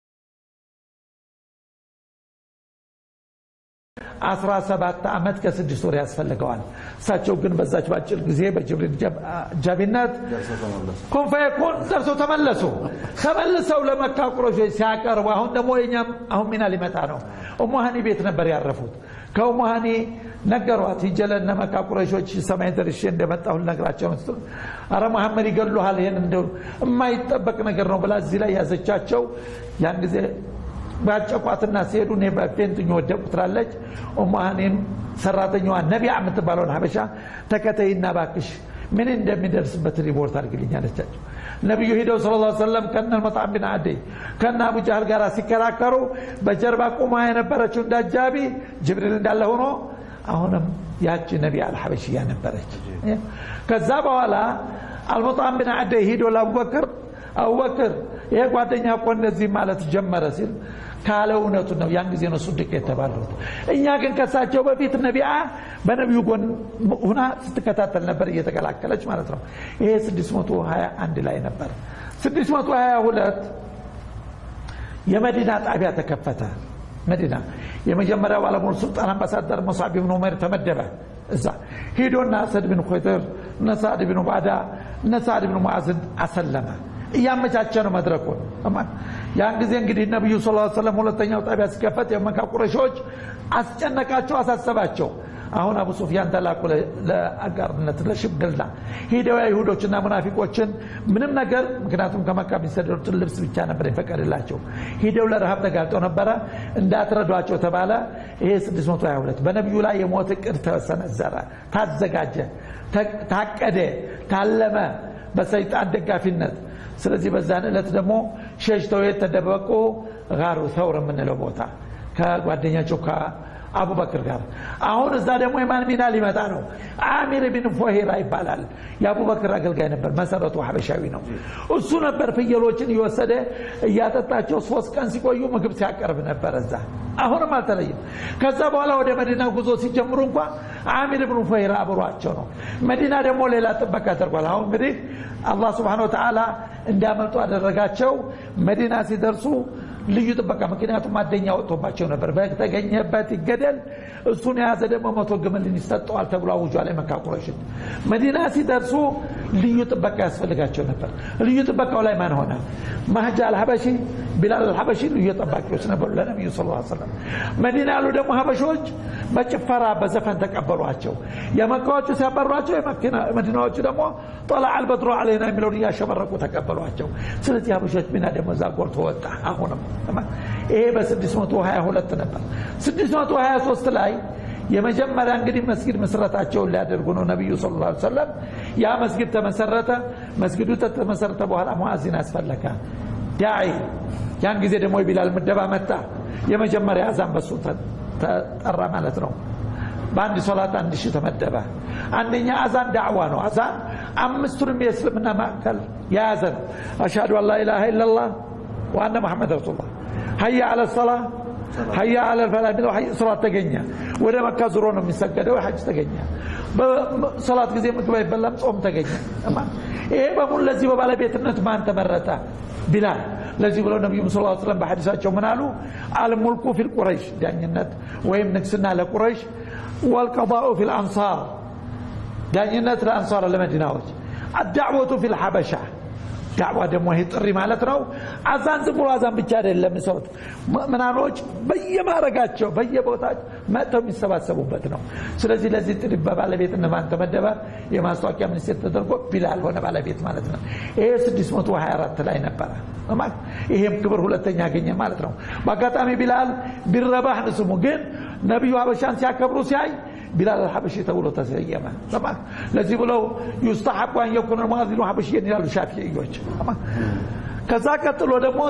17 ዓመት ከስድስት ወር ያስፈልገዋል። እሳቸው ግን በዛች በአጭር ጊዜ በጅብሪል አጃቢነት ኩን ፈየኩን ደርሰው ተመለሱ። ተመልሰው ለመካ ቁረሾች ሲያቀርቡ አሁን ደግሞ የኛም አሁን ሚና ሊመጣ ነው። ኡሙሃኒ ቤት ነበር ያረፉት። ከኡሙሃኒ ነገሯት ሂጄ ለእነ መካ ቁረሾች ሰማይ ደርሼ እንደመጣሁ ልነግራቸው ነው። አረ መሐመድ ይገሉሃል፣ ይሄን እንደው የማይጠበቅ ነገር ነው ብላ እዚህ ላይ ያዘቻቸው ያን ጊዜ ባጨቋትና ሲሄዱ እኔ በፌንትኝ ወደቁ ትላለች። ኡሙሃኒም ሰራተኛዋ ነቢያ የምትባለውን ሀበሻ ተከተይና ባክሽ ምን እንደሚደርስበት ሪፖርት አድርግልኝ አለቻቸው። ነቢዩ ሂደው ስለ ላ ሰለም ከነ መጣም ቢን አደይ ከነ አቡ ጃህል ጋር ሲከራከሩ በጀርባ ቁማ የነበረችው እንዳጃቢ ጅብሪል እንዳለ ሆኖ አሁንም ያቺ ነቢያ አልሐበሽያ ነበረች። ከዛ በኋላ አልሙጣም ቢን አደይ ሂዶ ለአቡበክር አቡበክር ይሄ ጓደኛ እኮ እንደዚህ ማለት ጀመረ ሲል ካለ እውነቱ ነው። ያን ጊዜ ነው ሱድቅ የተባሉት። እኛ ግን ከሳቸው በፊት ነቢያ በነቢዩ ጎን ሁና ስትከታተል ነበር እየተቀላቀለች ማለት ነው። ይሄ 621 ላይ ነበር። 622 የመዲና ጣቢያ ተከፈተ። መዲና የመጀመሪያው ባለሙሉ ስልጣን አምባሳደር ሙስዓብ ብን ዑመር ተመደበ። እዛ ሂዶና ሰድ ብን ኹይጥር እነ ሳዕድ ብን ዑባዳ እነ ሳዕድ ብን ሙዓዝን አሰለመ። እያመቻቸ ነው መድረኩን። ያን ጊዜ እንግዲህ ነቢዩ ስ ሰለም ሁለተኛው ጣቢያ ሲከፈት የመካ ቁረሾች አስጨነቃቸው፣ አሳሰባቸው። አሁን አቡ ሱፊያን ተላኩ ለአጋርነት ለሽምግልና ሂደው አይሁዶችና ሙናፊቆችን ምንም ነገር ምክንያቱም ከመካ የሚሰደዱትን ልብስ ብቻ ነበር የፈቀድላቸው ሂደው ለረሃብ ተጋልጠው ነበረ እንዳትረዷቸው ተባለ ይሄ 622 በነቢዩ ላይ የሞት እቅድ ተሰነዘረ ታዘጋጀ ታቀደ ታለመ በሰይጣን ደጋፊነት ስለዚህ በዛን ዕለት ደግሞ ሸሽተው የተደበቁ ጋሩ ተውር የምንለው ቦታ ከጓደኛቸው ከአቡበክር ጋር አሁን እዛ ደግሞ የማን ሚና ሊመጣ ነው አሚር ቢን ፎሄራ ይባላል የአቡበክር አገልጋይ ነበር መሰረቱ ሀበሻዊ ነው እሱ ነበር ፍየሎችን እየወሰደ እያጠጣቸው ሶስት ቀን ሲቆዩ ምግብ ሲያቀርብ ነበር እዛ አሁንም አልተለይም ከዛ በኋላ ወደ መዲና ጉዞ ሲጀምሩ እንኳ አሚር ብን ፎሄራ አብሯቸው ነው መዲና ደግሞ ሌላ ጥበቃ ተደርጓል አሁን እንግዲህ አላህ ስብሓን ወተዓላ እንዲያመልጡ አደረጋቸው መዲና ሲደርሱ ልዩ ጥበቃ ምክንያቱም አደኛ ወጥቶባቸው ነበር በተገኘበት ይገደል እሱን የያዘ ደግሞ መቶ ግመልን ይሰጠዋል ተብሎ አውጇል የመካ ቁረይሽን መዲና ሲደርሱ ልዩ ጥበቃ ያስፈልጋቸው ነበር ልዩ ጥበቃው ላይ ማን ሆነ ማህጃ አልሀበሺ ቢላል አልሐበሺ ልዩ ጠባቂዎች ነበሩ ለነቢዩ ስ ሰለም መዲና ያሉ ደግሞ ሀበሾች በጭፈራ በዘፈን ተቀበሏቸው የመካዎቹ ሲያበሯቸው የመዲናዎቹ ደግሞ ጠላ አልበድሮ አለይና የሚለውን እያሸበረቁ ተቀበሏቸው ስለዚህ ሀበሾች ሚና ደግሞ እዛ ጎልቶ ወጣ አሁንም ይሄ በ622 ነበር 623 ላይ የመጀመሪያ እንግዲህ መስጊድ መስረታቸውን ሊያደርጉ ነው ነቢዩ ስ ላ ሰለም ያ መስጊድ ተመሰረተ መስጊዱ ተመሰረተ በኋላ ሙአዚን አስፈለገ ዳዒ ያን ጊዜ ደግሞ የቢላል ምደባ መጣ የመጀመሪያ አዛን በሱ ተጠራ ማለት ነው በአንድ ሶላት አንድ ሺህ ተመደበ አንደኛ አዛን ዳዕዋ ነው አዛን አምስቱንም የእስልምና ማዕከል የያዘ ነው አሽሃዱ አን ላኢላሃ ኢላላህ ወአነ መሐመድ ረሱሉላህ ሀያ አለ ሰላ ሀያ አለ ፈላ የሚለው ሶላት ተገኘ ወደ መካ ዙሮ ነው የሚሰገደው ሐጅ ተገኘ በሶላት ጊዜ ምግብ አይበላም ጾም ተገኘ ይሄ በሙሉ ለዚህ በባለቤትነት ማን ተመረጠ ቢላል ለዚህ ብለው ነቢዩ ስ ስለም በሐዲሳቸው ምን አሉ አልሙልኩ ፊል ቁረይሽ ዳኝነት ወይም ንግስና ለቁረይሽ ወልቀضاء ፊ ልአንሳር ዳኝነት ለአንሳር ለመዲናዎች አዳዕወቱ ፊ ልሐበሻ ዳዕዋ ደግሞ ይሄ ጥሪ ማለት ነው አዛን ዝም ብሎ አዛን ብቻ አይደለም ሰውት ምናኖች በየማረጋቸው በየቦታቸው መጥተው የሚሰባሰቡበት ነው ስለዚህ ለዚህ ጥሪ በባለቤትነት ማን ተመደበ የማስታወቂያ ሚኒስቴር ተደርጎ ቢላል ሆነ ባለቤት ማለት ነው ይሄ 624 ላይ ነበረ ይሄም ክብር ሁለተኛ ያገኘ ማለት ነው በአጋጣሚ ቢላል ቢረባህ ስሙ ግን ነቢዩ ሀበሻን ሲያከብሩ ሲያይ ቢላል አልሐበሺ ተብሎ ተሰየመ ለዚህ ብለው ዩስተሐቡ አን የኩነ ሙአዚኑ ሐበሽየን ይላሉ ሻፊዕዮች ከዛ ቀጥሎ ደግሞ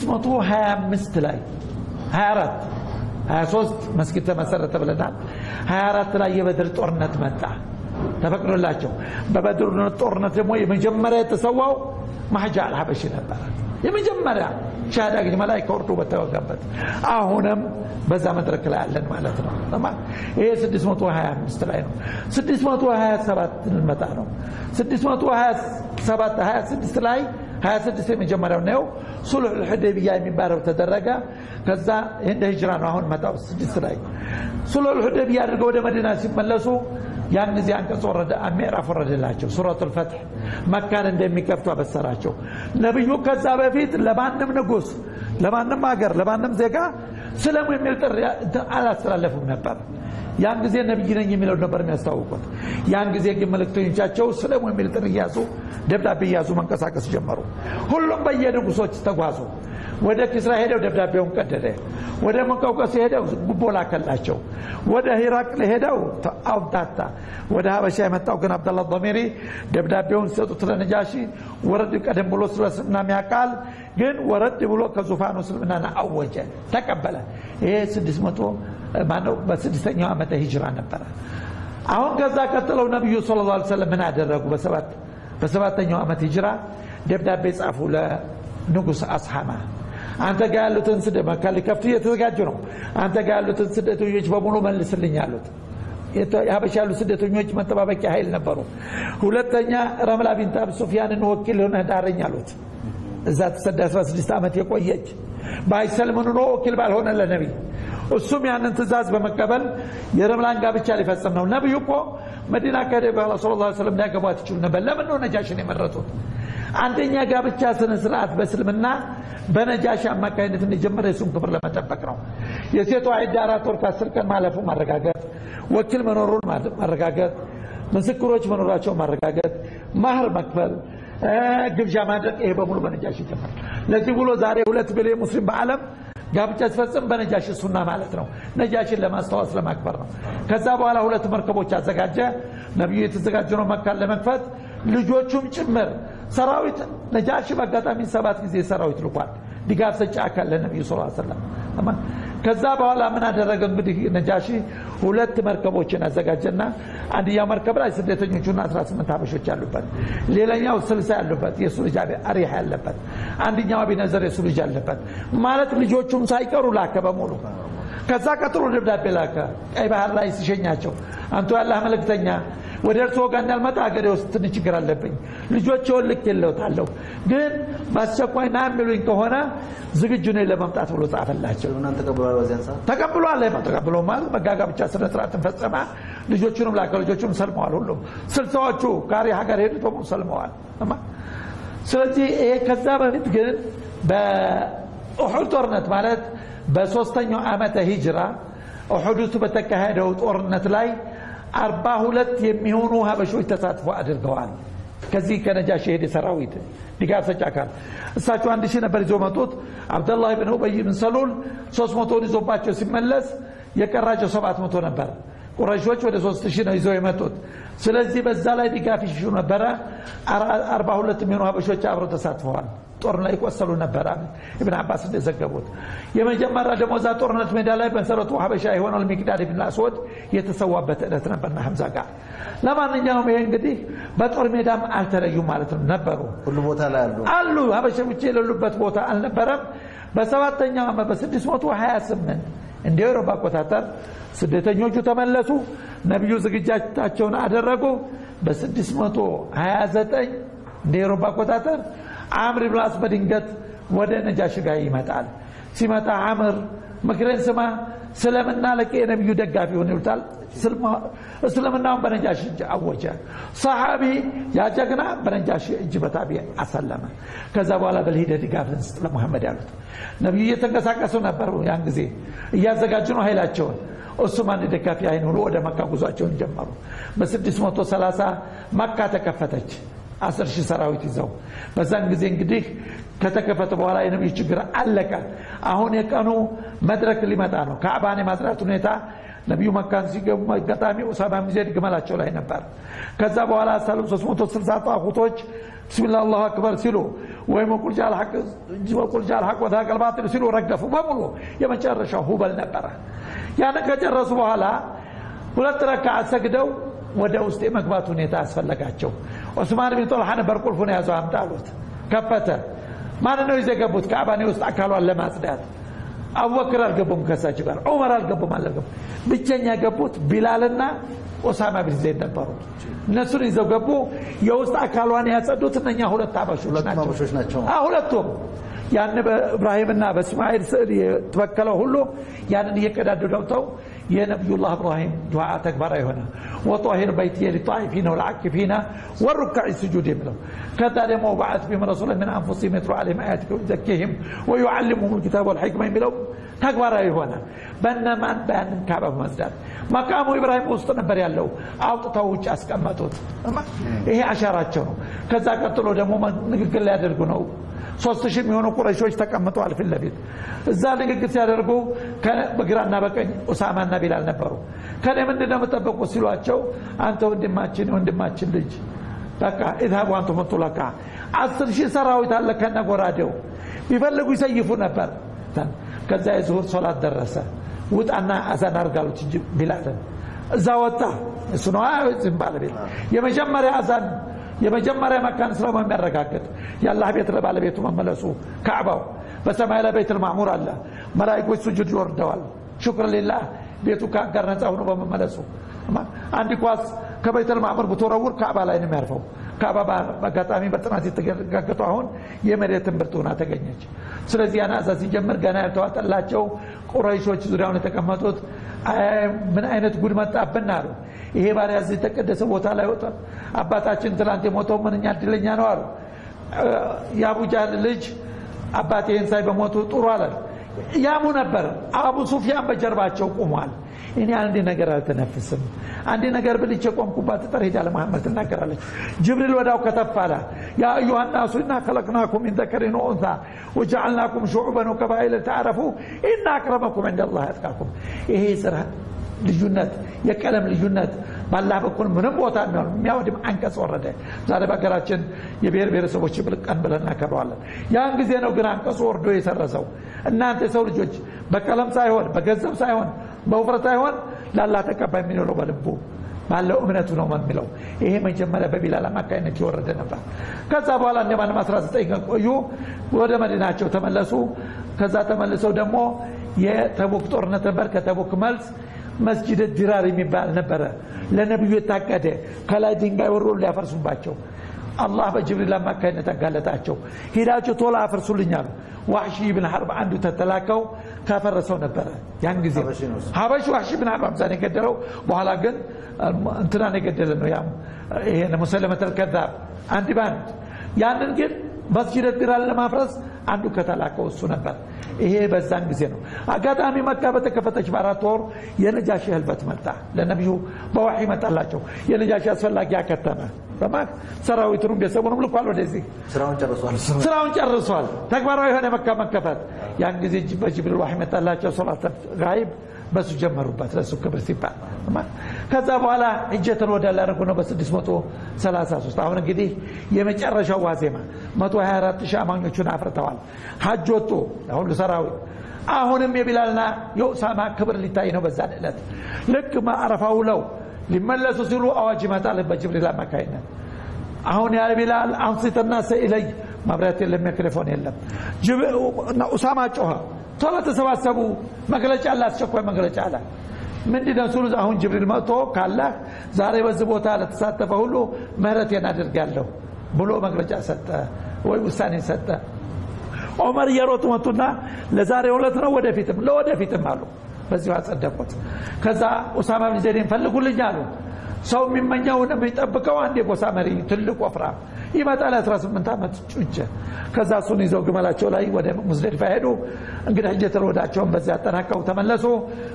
625 ላይ 24 23 መስጊድ ተመሰረተ ብለናል 24 ላይ የበድር ጦርነት መጣ ተፈቅዶላቸው በበድር ጦርነት ደግሞ የመጀመሪያ የተሰዋው ማህጃ አልሐበሺ ነበረ የመጀመሪያ ሻሃዳ ግን መላይካ ወርዶ በተወጋበት አሁንም በዛ መድረክ ላይ አለን ማለት ነው ይሄ 625 ላይ ነው 627 እንመጣ ነው 627 26 ላይ 26 የመጀመሪያው ነው ሱልሕ ልሑደይቢያ የሚባለው ተደረገ ከዛ እንደ ሂጅራ ነው አሁን መጣው ስድስት ላይ ሱልሕ ልሑደይቢያ አድርገው ወደ መዲና ሲመለሱ ያን ጊዜ አንቀጽ ወረደ ምዕራፍ ወረደላቸው ሱረቱ ልፈትሕ መካን እንደሚከፍቱ አበሰራቸው ነቢዩ ከዛ በፊት ለማንም ንጉስ ለማንም ሀገር ለማንም ዜጋ ስለሙ የሚል ጥሪ አላስተላለፉም ነበር ያን ጊዜ ነቢይ ነኝ የሚለው ነበር የሚያስታውቁት ያን ጊዜ ግን መልእክተኞቻቸው ስለሙ የሚል ጥሪ እያዙ ደብዳቤ እያዙ መንቀሳቀስ ጀመሩ ሁሉም በየንጉሶች ተጓዙ ወደ ኪስራ ሄደው ደብዳቤውን ቀደደ ወደ መቀውቀስ ሄደው ጉቦ ላከላቸው ወደ ሂራቅል ሄደው አውታታ ወደ ሀበሻ የመጣው ግን አብደላ ضሚሪ ደብዳቤውን ሲሰጡት ለነጃሺ ወረድ ቀደም ብሎ ስለ እስልምና የሚያውቃል ግን ወረድ ብሎ ከዙፋኑ እስልምናን አወጀ ተቀበለ ይሄ ስድስት መቶ ማነው በስድስተኛው ዓመተ ሂጅራ ነበረ አሁን ከዛ ቀጥለው ነቢዩ ስለ ላ ሰለም ምን አደረጉ በሰባተኛው ዓመት ሂጅራ ደብዳቤ ጻፉ ለንጉስ አስሓማ አንተ ጋር ያሉትን ስደት መካ ሊከፍቱ እየተዘጋጁ ነው አንተ ጋር ያሉትን ስደተኞች በሙሉ መልስልኝ አሉት የሀበሻ ያሉ ስደተኞች መጠባበቂያ ኃይል ነበሩ ሁለተኛ ረምላ ቢንት አብ ሱፊያንን ወኪል ሆነህ ዳረኝ አሉት እዛ ተሰዳ 16 ዓመት የቆየች ባይሰልም ኑሮ ወኪል ባልሆነ ለነቢይ እሱም ያንን ትእዛዝ በመቀበል የረምላን ጋብቻ ሊፈጽም ነው ነቢዩ እኮ መዲና ከሄደ በኋላ ስለ ላ ስለም ሊያገቧት ይችሉ ነበር ለምን ነው ነጃሽን የመረጡት አንደኛ ጋብቻ ስነ ስርዓት በእስልምና በነጃሽ አማካኝነት እንዲጀመረ የሱን ክብር ለመጠበቅ ነው የሴቷ ዒዳ አራት ወር ከአስር ቀን ማለፉ ማረጋገጥ ወኪል መኖሩን ማረጋገጥ ምስክሮች መኖራቸው ማረጋገጥ ማህር መክፈል ግብዣ ማድረግ ይሄ በሙሉ በነጃሽ ይጀምራል ለዚህ ብሎ ዛሬ ሁለት ቢሊዮን ሙስሊም በዓለም ጋብቻ ሲፈጽም በነጃሽ ሱና ማለት ነው ነጃሽን ለማስታወስ ለማክበር ነው ከዛ በኋላ ሁለት መርከቦች አዘጋጀ ነቢዩ የተዘጋጀ ነው መካን ለመክፈት ልጆቹም ጭምር ሰራዊት ነጃሽ በአጋጣሚ ሰባት ጊዜ ሰራዊት ልኳል ድጋፍ ሰጪ አካል ለነቢዩ ስ ሰለም ከዛ በኋላ ምን አደረገ እንግዲህ ነጃሺ ሁለት መርከቦችን አዘጋጀና አንድኛው መርከብ ላይ ስደተኞቹና 18 ሀበሾች ያሉበት ሌላኛው ስልሳ ያሉበት የእሱ ልጅ አሪያ ያለበት አንድኛው አቢነዘር የእሱ ልጅ ያለበት ማለት ልጆቹም ሳይቀሩ ላከ በሙሉ ከዛ ቀጥሎ ደብዳቤ ላከ ቀይ ባህር ላይ ሲሸኛቸው አንቱ ያላህ መልእክተኛ ወደ እርስዎ ጋር እንዳልመጣ ሀገሬ ውስጥ ትንሽ ችግር አለብኝ ልጆችውን ልክ የለውታለሁ ግን በአስቸኳይ ና የሚሉኝ ከሆነ ዝግጁ ነኝ ለመምጣት ብሎ ጻፈላቸው እናንተ ተቀብሏል በዚያን ሰዓት ተቀብሏል ተቀብሎ ማለት መጋጋ ብቻ ስነ ስርዓትን ፈጸመ ልጆቹንም ላከ ልጆቹንም ሰልመዋል ሁሉም ስልሳዎቹ ጋሪ ሀገር ሄዱ በሙሉ ሰልመዋል ስለዚህ ይሄ ከዛ በፊት ግን ኡሑድ ጦርነት ማለት በሶስተኛው ዓመተ ሂጅራ ኡሑድ በተካሄደው ጦርነት ላይ አርባ ሁለት የሚሆኑ ሀበሾች ተሳትፎ አድርገዋል ከዚህ ከነጃሽ የሄደ ሰራዊት ድጋፍ ሰጪ አካል እሳቸው አንድ ሺህ ነበር ይዞ መጡት አብደላህ ብን ኡበይ ብን ሰሉል ሶስት መቶውን ይዞባቸው ሲመለስ የቀራቸው ሰባት መቶ ነበር ቁረሾች ወደ ሶስት ሺህ ነው ይዘው የመጡት ስለዚህ በዛ ላይ ድጋፍ ይሽሹ ነበረ አርባ ሁለት የሚሆኑ ሀበሾች አብረው ተሳትፈዋል ጦር ላይ ቆሰሉ ነበር ኢብን አባስ እንደዘገቡት የመጀመሪያ ደግሞ እዛ ጦርነት ሜዳ ላይ መሰረቱ ሀበሻ የሆነው ሚቅዳድ ብን አስወድ የተሰዋበት ዕለት ነበርና ሀምዛ ጋር ለማንኛውም ይሄ እንግዲህ በጦር ሜዳም አልተለዩም ማለት ነው ነበሩ ሁሉ ቦታ ላይ አሉ አሉ ሀበሾች የሌሉበት ቦታ አልነበረም በሰባተኛው ዓመት በ628 እንደ አውሮፓ አቆጣጠር ስደተኞቹ ተመለሱ ነቢዩ ዝግጅታቸውን አደረጉ በ629 እንደ አውሮፓ አቆጣጠር አምር ብን አስ በድንገት ወደ ነጃሽ ጋር ይመጣል ሲመጣ አምር ምክሬን ስማ ስለምና ለቄ የነቢዩ ደጋፊ ሆን ይሉታል እስልምናውን በነጃሽ እጅ አወጀ ሰሓቢ ያጀግና በነጃሽ እጅ በታቢ አሰለመ ከዛ በኋላ በልሂደ ድጋፍ ልንስጥ ለሙሐመድ ያሉት ነቢዩ እየተንቀሳቀሱ ነበሩ ያን ጊዜ እያዘጋጁ ነው ኃይላቸውን እሱም አንድ ደጋፊ አይን ሆኖ ወደ መካ ጉዟቸውን ጀመሩ በ630 መካ ተከፈተች አስር ሺህ ሰራዊት ይዘው በዛን ጊዜ እንግዲህ ከተከፈተ በኋላ የነቢዩ ችግር አለቀ አሁን የቀኑ መድረክ ሊመጣ ነው ከአባን የማጽዳት ሁኔታ ነቢዩ መካን ሲገቡ አጋጣሚ ኡሳማ ጊዜ ግመላቸው ላይ ነበር ከዛ በኋላ 360 ጣቁቶች ብስሚላ አላሁ አክበር ሲሉ ወይም ቁልጃ አልሐቅ ወተቀል ባጢል ሲሉ ረገፉ በሙሉ የመጨረሻው ሁበል ነበረ ያን ከጨረሱ በኋላ ሁለት ረካዓት ሰግደው ወደ ውስጥ የመግባት ሁኔታ አስፈለጋቸው ዑስማን ቢን ጦልሓ ነበር ቁልፉን የያዘው አምጣ አሉት ከፈተ ማን ነው ይዘው የገቡት ከአባኔ ውስጥ አካሏን ለማጽዳት አቡበክር አልገቡም ከሳቸው ጋር ዑመር አልገቡም አልገቡም ብቸኛ የገቡት ቢላልና ኦሳማ ቢን ዘይድ ነበሩ እነሱን ይዘው ገቡ የውስጥ አካሏን ያጸዱት እነኛ ሁለት አበሾች አበሾች ናቸው ሁለቱም ያን በእብራሂምና በእስማኤል ስዕል የተበከለው ሁሉ ያንን እየቀዳዱ ገብተው የነቢዩላህ እብራሂም ዱዓ ተግባራዊ ሆነ ወጣሂር በይት ሊጣኢፊነ ወልዓኪፊነ ወሩካዕ ስጁድ የሚለው ከዛ ደግሞ በዓት ቢም ረሱላ ምን አንፉሲህም የትሉ ዓለይሂም አያቲከ ወዩዘኪህም ወዩዓልሙሁም ልኪታብ ወልሕክማ የሚለው ተግባራዊ ሆነ በነማን በያንን ካዕባ በመጽዳት መቃሙ ኢብራሂም ውስጥ ነበር ያለው አውጥተው ውጭ ያስቀመጡት ይሄ አሻራቸው ነው ከዛ ቀጥሎ ደግሞ ንግግር ሊያደርጉ ነው ሶስት ሺህ የሚሆኑ ቁረሾች ተቀምጠዋል ፊት ለፊት እዛ ንግግር ሲያደርጉ በግራና በቀኝ ኡሳማና ቢላል ነበሩ ከኔ ምንድን ነው የምጠበቁት ሲሏቸው አንተ ወንድማችን ወንድማችን ልጅ በቃ ኢዝሃቡ አንቱም ጡለቃ አስር ሺህ ሰራዊት አለ ከነ ጎራዴው ቢፈልጉ ይሰይፉ ነበር ከዛ የዙሁር ሶላት ደረሰ ውጣና አዛን አርጋሉት እንጂ ቢላልን እዛ ወጣ እሱ ነው ዝም ባለቤት የመጀመሪያ አዛን የመጀመሪያ መካን ስለማ የሚያረጋግጥ የአላህ ቤት ለባለቤቱ መመለሱ ካዕባው በሰማይ ላይ ቤት ልማዕሙር አለ መላይኮች ስጁድ ይወርደዋል ሽክር ሊላህ ቤቱ ከአጋር ነፃ ሆኖ በመመለሱ አንድ ኳስ ከቤት ልማዕሙር ብትወረውር ካዕባ ላይ ነው የሚያርፈው ካዕባ በአጋጣሚ በጥናት የተረጋገጡ አሁን የመሬት ትምህርት ሆና ተገኘች ስለዚህ ያን አዛ ሲጀምር ገና ያልተዋጠላቸው ቁረይሾች ዙሪያውን የተቀመጡት ምን አይነት ጉድ መጣብን አሉ ይሄ ባሪያ እዚህ የተቀደሰ ቦታ ላይ ወጣል አባታችን ትላንት የሞተው ምንኛ እድለኛ ነው አሉ የአቡጃህል ልጅ አባቴ ይህን ሳይ በሞቱ ጥሩ አለ ያሙ ነበር አቡ ሱፊያን በጀርባቸው ቁሟል እኔ አንድ ነገር አልተነፍስም አንድ ነገር ብልቼ ቆምኩባት ጠር ሄዳ ለመሐመድ ትናገራለች ጅብሪል ወዳው ከተፍ አለ ያ አዩሃ ናሱ ኢና ከለቅናኩም ሚን ዘከሪን ወኡንታ ወጀዓልናኩም ሹዑበን ወቀባኢለ ተዓረፉ ኢና አክረመኩም ዕንደ ላህ ያጥቃኩም ይሄ ስራ ልዩነት የቀለም ልዩነት ባላህ በኩል ምንም ቦታ የሚሆን የሚያወድም አንቀጽ ወረደ ዛሬ በሀገራችን የብሔር ብሔረሰቦች ቀን ብለን እናከብረዋለን ያን ጊዜ ነው ግን አንቀጹ ወርዶ የሰረሰው እናንተ የሰው ልጆች በቀለም ሳይሆን በገንዘብ ሳይሆን በውፍረት ሳይሆን ላላህ ተቀባይ የሚኖረው በልቡ ባለው እምነቱ ነው የሚለው ይሄ መጀመሪያ በቢላል አማካኝነት የወረደ ነበር ከዛ በኋላ እንደማንም 19 ቀን ቆዩ ወደ መዲናቸው ተመለሱ ከዛ ተመልሰው ደግሞ የተቡክ ጦርነት ነበር ከተቡክ መልስ መስጅድ ዲራር የሚባል ነበረ ለነቢዩ የታቀደ ከላይ ድንጋይ ወሮ ሊያፈርሱባቸው አላህ በጅብሪል አማካኝነት አጋለጣቸው ሂዳችሁ ቶሎ አፍርሱልኛሉ ዋሕሺ ብን ሐርብ አንዱ ተተላከው ካፈረሰው ነበረ ያን ጊዜ ሀበሽ ዋሕሺ ብን ሐርብ አምሳን የገደለው በኋላ ግን እንትናን የገደለ ነው ያም ይሄ ሙሰለመተል ከዛብ አንድ ባንድ ያንን ግን መስጅድ ዲራር ለማፍረስ አንዱ ከተላከው እሱ ነበር። ይሄ በዛን ጊዜ ነው። አጋጣሚ መካ በተከፈተች በአራት ወር የነጃሺ ህልፈት መጣ። ለነቢዩ በዋሒ መጣላቸው። የነጃሺ አስፈላጊ አከተመ። በማክ ሰራዊቱንም ቤተሰቡንም ልኳል ወደዚህ ስራውን ጨርሷል። ስራውን ጨርሷል። ተግባራዊ የሆነ መካ መከፈት። ያን ጊዜ በጅብሪል ዋሒ መጣላቸው። ሶላት ጋይብ በሱ ጀመሩበት ለሱ ክብር ሲባል ከዛ በኋላ ሂጀትን ወደ ላደረጉ ነው በ633 አሁን እንግዲህ የመጨረሻው ዋዜማ 124 ሺህ አማኞቹን አፍርተዋል ሀጅ ወጡ ሁሉ ሰራዊት አሁንም የቢላልና የኡሳማ ክብር ሊታይ ነው በዛ ዕለት ልክ አረፋ ውለው ሊመለሱ ሲሉ አዋጅ ይመጣል በጅብሪል አማካይነት አሁን ያ ቢላል አንሲተና ሰኢለይ መብራት የለም ሚክሮፎን የለም ኡሳማ ጮኸ ቶሎ ተሰባሰቡ መግለጫ አለ አስቸኳይ መግለጫ አለ ምንድነው ሲሉ አሁን ጅብሪል መጥቶ ካላህ ዛሬ በዚህ ቦታ ለተሳተፈ ሁሉ ምህረቴን አድርጋለሁ ብሎ መግለጫ ሰጠ ወይ ውሳኔ ሰጠ ዑመር እየሮጡ መጡና ለዛሬ ሁለት ነው ወደፊትም ለወደፊትም አሉ በዚሁ አጸደቁት ከዛ ኡሳማ ብን ዘይድን ፈልጉልኝ አሉ ሰው የሚመኘው የሚጠብቀው አንድ የጎሳ መሪ ትልቅ ወፍራም ይመጣል 18 ዓመት ጩንቸ ከዛ እሱን ይዘው ግመላቸው ላይ ወደ ሙዝደሊፋ ሄዱ እንግዲህ ሂጀተል ወዳቸውን በዚያ አጠናቀው ተመለሱ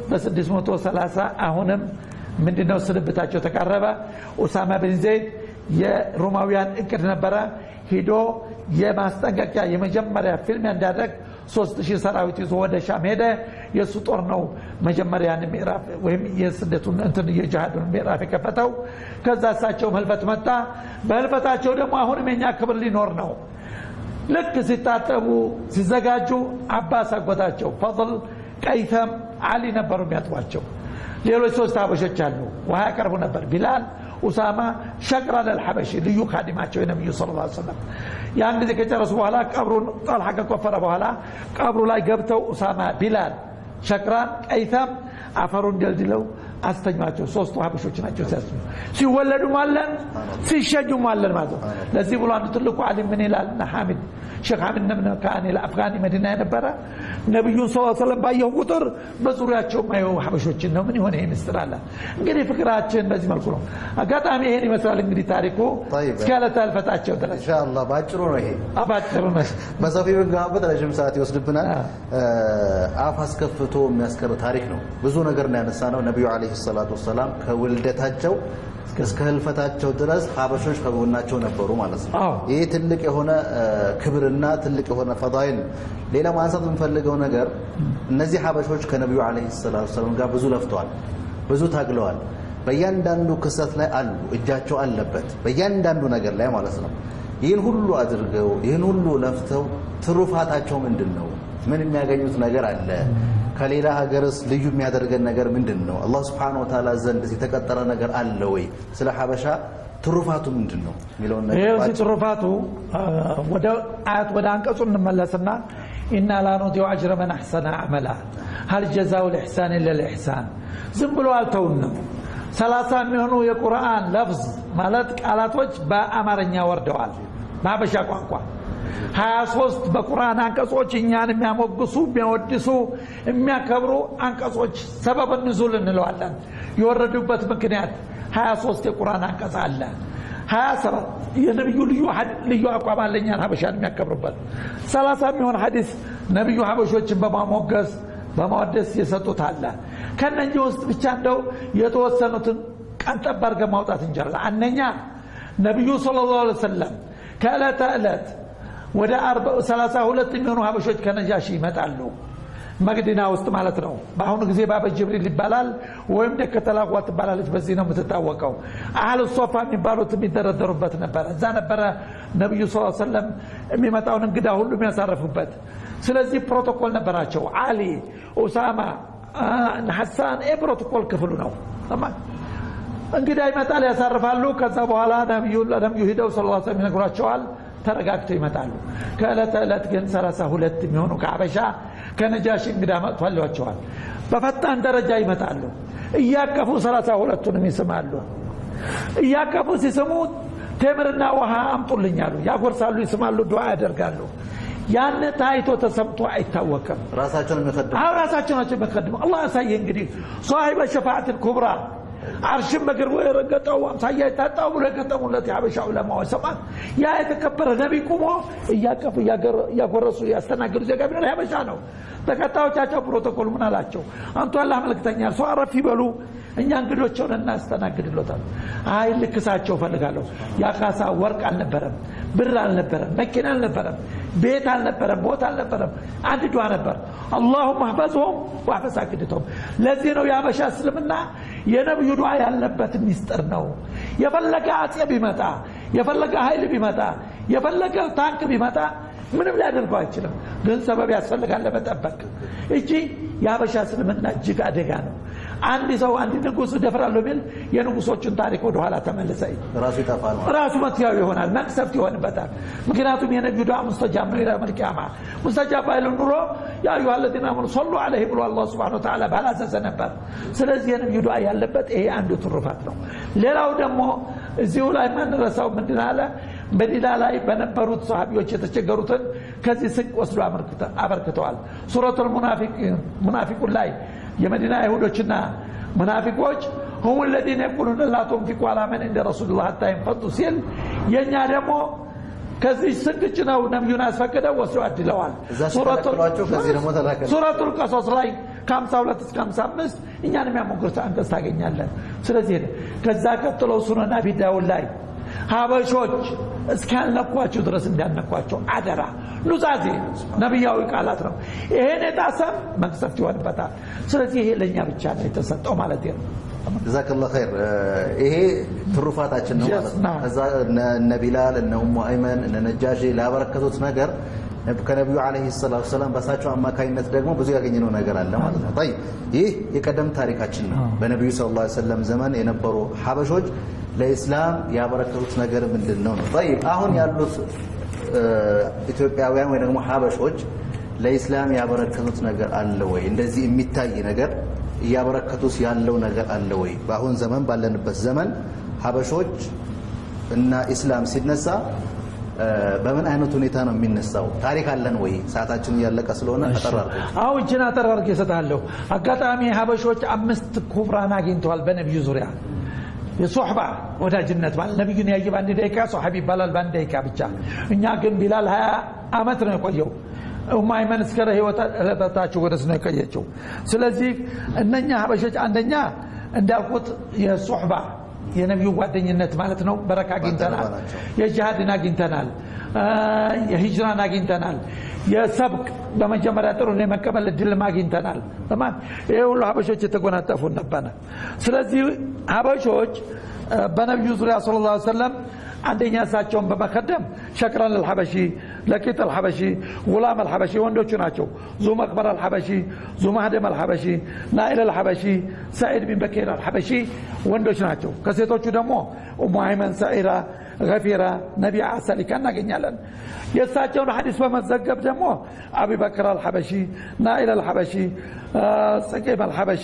በ630 አሁንም ምንድነው ስንብታቸው ተቃረበ ኡሳማ ብን ዘይድ የሮማውያን እቅድ ነበረ ሂዶ የማስጠንቀቂያ የመጀመሪያ ፊልሚያ እንዳደረግ ሶስት ሺህ ሰራዊት ይዞ ወደ ሻም ሄደ የእሱ ጦር ነው መጀመሪያን ምዕራፍ ወይም የስደቱን እንትን የጅሃዱን ምዕራፍ የከፈተው ከዛ እሳቸውም ህልፈት መጣ በህልፈታቸው ደግሞ አሁንም የኛ ክብር ሊኖር ነው ልክ ሲታጠቡ ሲዘጋጁ አባስ አጎታቸው ፈضል ቀይተም አሊ ነበሩ የሚያጥቧቸው ሌሎች ሶስት ሀበሾች አሉ ውሃ ያቀርቡ ነበር ቢላል ኡሳማ ሸቅራን አልሐበሺ ልዩ ካዲማቸው የነቢዩ ስለ ላ ሰለም ያን ጊዜ ከጨረሱ በኋላ ቀብሩን ጠልሐ ከቆፈረ በኋላ ቀብሩ ላይ ገብተው ኡሳማ ቢላል ሸቅራን ቀይታም አፈሩን ደልድለው አስተኟቸው ሶስቱ ሀበሾች ናቸው ሲያስኙ ሲወለዱም አለን ሲሸኙም አለን ማለት ነው ለዚህ ብሎ አንዱ ትልቁ አሊም ምን ይላል እና ሐሚድ ሼክ ሐሚድ ነብነ ከአኔ ለአፍጋኒ መዲና የነበረ ነቢዩን ስ ሰለም ባየሁ ቁጥር በዙሪያቸው ማየው ሀበሾችን ነው ምን የሆነ ይህ ምስጥር አለ እንግዲህ ፍቅራችን በዚህ መልኩ ነው አጋጣሚ ይሄን ይመስላል እንግዲህ ታሪኩ እስከ ዕለተ ህልፈታቸው ድረስ ኢንሻአላህ ባጭሩ ነው ይሄ አባጭሩ ነው በሰፊ ብንገባበት ረዥም ሰዓት ይወስድብናል አፍ አስከፍቶ የሚያስቀር ታሪክ ነው ብዙ ነገር ነው ያነሳ ነው ነቢዩ አለይሂ ሰላቱ ወሰላም ከውልደታቸው እስከ ህልፈታቸው ድረስ ሀበሾች ከጎናቸው ነበሩ ማለት ነው አዎ። ይህ ትልቅ የሆነ ክብርና ትልቅ የሆነ ፈዳይል ሌላ ማንሳት የምፈልገው ነገር እነዚህ ሀበሾች ከነቢዩ አለይሂ ሰላቱ ወሰላም ጋር ብዙ ለፍተዋል ብዙ ታግለዋል በእያንዳንዱ ክስተት ላይ አሉ እጃቸው አለበት በእያንዳንዱ ነገር ላይ ማለት ነው ይህን ሁሉ አድርገው ይህን ሁሉ ለፍተው ትሩፋታቸው ምንድን ነው ምን የሚያገኙት ነገር አለ ከሌላ ሀገርስ ልዩ የሚያደርገን ነገር ምንድን ነው አላህ ስብሓነሁ ወተዓላ ዘንድ የተቀጠረ ነገር አለ ወይ ስለ ሀበሻ ትሩፋቱ ምንድን ነው የሚለውን ነገር ይህ ባጭሩ- ትሩፋቱ ወደ አያት ወደ አንቀጹ እንመለስና ኢና ላ ኑዲዑ አጅረ መን አሕሰነ አመላ ሀል ጀዛው ልሕሳን ኢለ ልሕሳን ዝም ብሎ አልተውንም ሰላሳ የሚሆኑ የቁርአን ለፍዝ ማለት ቃላቶች በአማርኛ ወርደዋል በሀበሻ ቋንቋ ሀያ ሶስት በቁርአን አንቀጾች እኛን የሚያሞግሱ የሚያወድሱ የሚያከብሩ አንቀጾች ሰበብ ንዙል እንለዋለን የወረዱበት ምክንያት ሀያ ሶስት የቁርአን አንቀጽ አለ ሀያ ሰባት የነቢዩ ልዩ ሐድ- ልዩ አቋም አለ እኛን ሀበሻን የሚያከብሩበት ሰላሳ የሚሆን ሀዲስ ነቢዩ ሀበሾችን በማሞገስ በማወደስ የሰጡት አለ ከነኚህ ውስጥ ብቻ እንደው የተወሰኑትን ቀንጠብ አድርገን ማውጣት እንችላለን አንደኛ ነቢዩ ስለ ላሁ ዐለይሂ ወሰለም ከዕለተ ዕለት ወደ ሰላሳ ሁለት የሚሆኑ ሀበሾች ከነጃሺ ይመጣሉ መቅዲና ውስጥ ማለት ነው በአሁኑ ጊዜ ባበ ጅብሪል ይባላል ወይም ደከተላጓ ትባላለች በዚህ ነው የምትታወቀው አህል ሶፋ የሚባሉት የሚደረደሩበት ነበረ እዛ ነበረ ነቢዩ ስ ሰለም የሚመጣውን እንግዳ ሁሉ የሚያሳርፉበት ስለዚህ ፕሮቶኮል ነበራቸው አሊ ኡሳማ ሐሳን ይህ ፕሮቶኮል ክፍሉ ነው እንግዳ ይመጣል ያሳርፋሉ ከዛ በኋላ ነቢዩ ለነቢዩ ሂደው ስ ሰለም ይነግሯቸዋል ተረጋግተው ይመጣሉ ከዕለት ዕለት ግን 32 የሚሆኑ ከአበሻ ከነጃሺ እንግዳ መጥቷል ይሏቸዋል በፈጣን ደረጃ ይመጣሉ እያቀፉ 32ቱንም ይስማሉ እያቀፉ ሲስሙ ቴምርና ውሃ አምጡልኛሉ ያጎርሳሉ ይስማሉ ዱዓ ያደርጋሉ ያን ታይቶ ተሰምቶ አይታወቅም ራሳቸውን የሚቀድሙ አሁን ራሳቸው ናቸው የሚቀድሙ አላህ ያሳየ እንግዲህ ሷሂበ ሸፋዓት ኩብራ አርሽን በግር የረገጠው አምሳያ የታጣው ብሎ የገጠሙለት የሀበሻ ዑለማዎች ሰማት ያ የተከበረ ነቢይ ቁሞ እያቀፉ እያጎረሱ ያስተናግዱ ዜጋ ቢኖር የሀበሻ ነው። ተከታዮቻቸው ፕሮቶኮል ምን አላቸው? አንቱ አላህ መልክተኛ ሰው አረፍ ይበሉ እኛ እንግዶቸውን እናስተናግድሎታል። አይ ልክሳቸው እፈልጋለሁ። ያካሳ ወርቅ አልነበረም፣ ብር አልነበረም፣ መኪና አልነበረም፣ ቤት አልነበረም፣ ቦታ አልነበረም። አንድ ዱዓ ነበር። አላሁም አህፈዝሁም ዋህፈዝ አግድተውም። ለዚህ ነው የሀበሻ እስልምና የነብዩ ዱዓ ያለበት ሚስጥር ነው። የፈለገ አጼ ቢመጣ፣ የፈለገ ኃይል ቢመጣ፣ የፈለገ ታንክ ቢመጣ ምንም ሊያደርገው አይችልም። ግን ሰበብ ያስፈልጋል ለመጠበቅ እጂ የሀበሻ እስልምና እጅግ አደጋ ነው። አንድ ሰው አንድ ንጉሥ ደፍራለሁ ቢል የንጉሶቹን ታሪክ ወደኋላ ተመልሰ ራሱ ይጠፋል ማለት ራሱ መትያው ይሆናል፣ መቅሰፍት ይሆንበታል። ምክንያቱም የነቢዩ ዱዓ ሙስተጃብ ነው ይላል መልቅያማ ሙስተጃብ ባይል ኑሮ ያ አዩሃ ለዚነ አመኑ ሰሉ ዐለይሂ ብሎ አላህ ሱብሓነሁ ወተዓላ ባላዘዘ ነበር። ስለዚህ የነቢዩ ዱዓ ያለበት ይሄ አንዱ ትሩፋት ነው። ሌላው ደግሞ እዚሁ ላይ ማንረሳው ምንድን አለ መዲና ላይ በነበሩት ሰሃቢዎች የተቸገሩትን ከዚህ ስንቅ ወስዶ አበርክተዋል። ሱረቱል ሙናፊቁን ላይ የመዲና አይሁዶችና ሙናፊቆች ሁም ለዚነ የቁሉነ ላ ቱንፊቁ ዐላ መን እንደ ረሱልላህ ሐታ ይንፈዱ ሲል የእኛ ደግሞ ከዚህ ስንቅ ጭነው ነቢዩን አስፈቅደው ወስደው አድለዋል። እዛ ሲከለክሏቸው ከዚህ ደግሞ ተላከ ሱረቱል ቀሶስ ላይ ከ52 እስከ 55 እኛን የሚያሞግር አንቀጽ ታገኛለን። ስለዚህ ከዛ ቀጥለው ሱነን አቢ ዳውድ ላይ ሀበሾች እስካልነኳችሁ ድረስ እንዳነኳቸው አደራ። ኑዛዜ ነቢያዊ ቃላት ነው። ይሄን የጣሰም መቅሰፍት ይሆንበታል። ስለዚህ ይሄ ለእኛ ብቻ ነው የተሰጠው ማለት ነው። ጀዛከላ ኸይር። ይሄ ትሩፋታችን ነው ማለት ነው። ከዛ እነ ቢላል እነ ኡሙ አይመን እነ ነጃሺ ላበረከቱት ነገር ከነቢዩ ዓለይሂ ሰላቱ ወሰላም በሳቸው አማካኝነት ደግሞ ብዙ ያገኘነው ነገር አለ ማለት ነው። ጠይብ ይህ የቀደም ታሪካችን ነው። በነቢዩ ሰለላሁ ዐለይሂ ወሰለም ዘመን የነበሩ ሀበሾች ለኢስላም ያበረከቱት ነገር ምንድን ነው ነው? ጠይብ አሁን ያሉት ኢትዮጵያውያን ወይ ደግሞ ሀበሾች ለኢስላም ያበረከቱት ነገር አለ ወይ? እንደዚህ የሚታይ ነገር እያበረከቱት ያለው ነገር አለ ወይ? በአሁን ዘመን ባለንበት ዘመን ሀበሾች እና ኢስላም ሲነሳ በምን አይነት ሁኔታ ነው የሚነሳው? ታሪክ አለን ወይ? ሰዓታችን እያለቀ ስለሆነ አጠራርኩ። አሁ እችን አጠራርግ እሰጥሃለሁ። አጋጣሚ ሀበሾች አምስት ኩፍራን አግኝተዋል በነቢዩ ዙሪያ የሶሕባ ወዳጅነት ማለት ነቢዩን ያየ በአንድ ደቂቃ ሶሓቢ ይባላል፣ በአንድ ደቂቃ ብቻ። እኛ ግን ቢላል ሀያ ዓመት ነው የቆየው። ኡማይመን እስከ ህይወታቸው ወደስ ነው የቆየችው። ስለዚህ እነኛ ሀበሾች አንደኛ እንዳልኩት የሶሕባ የነቢዩ ጓደኝነት ማለት ነው። በረካ አግኝተናል። የጅሃድን አግኝተናል። የሂጅራን አግኝተናል። የሰብቅ በመጀመሪያ ጥሩ የመቀበል እድልም አግኝተናል። ለማን ይህ ሁሉ ሀበሾች የተጎናጠፉን ነበረ። ስለዚህ ሀበሾች በነቢዩ ዙሪያ ስለ ላ ሰለም አንደኛ እሳቸውን በመከደም ሸክረን አልሐበሺ፣ ለቂጥ አልሐበሺ፣ ጉላም አልሐበሺ ወንዶቹ ናቸው። ዙ መቅበር አልሐበሺ፣ ዙ ማህደም አልሐበሺ፣ ናኢል አልሐበሺ፣ ሰዒድ ቢን በኬር አልሐበሺ ወንዶች ናቸው። ከሴቶቹ ደግሞ ኡሙ አይመን፣ ሰዒራ፣ ገፊራ፣ ነቢያ ሰሊካ እናገኛለን። የእሳቸውን ሐዲስ በመዘገብ ደግሞ አቢበክር አልሐበሺ፣ ናኢል አልሐበሺ፣ ጽቂም አልሐበሺ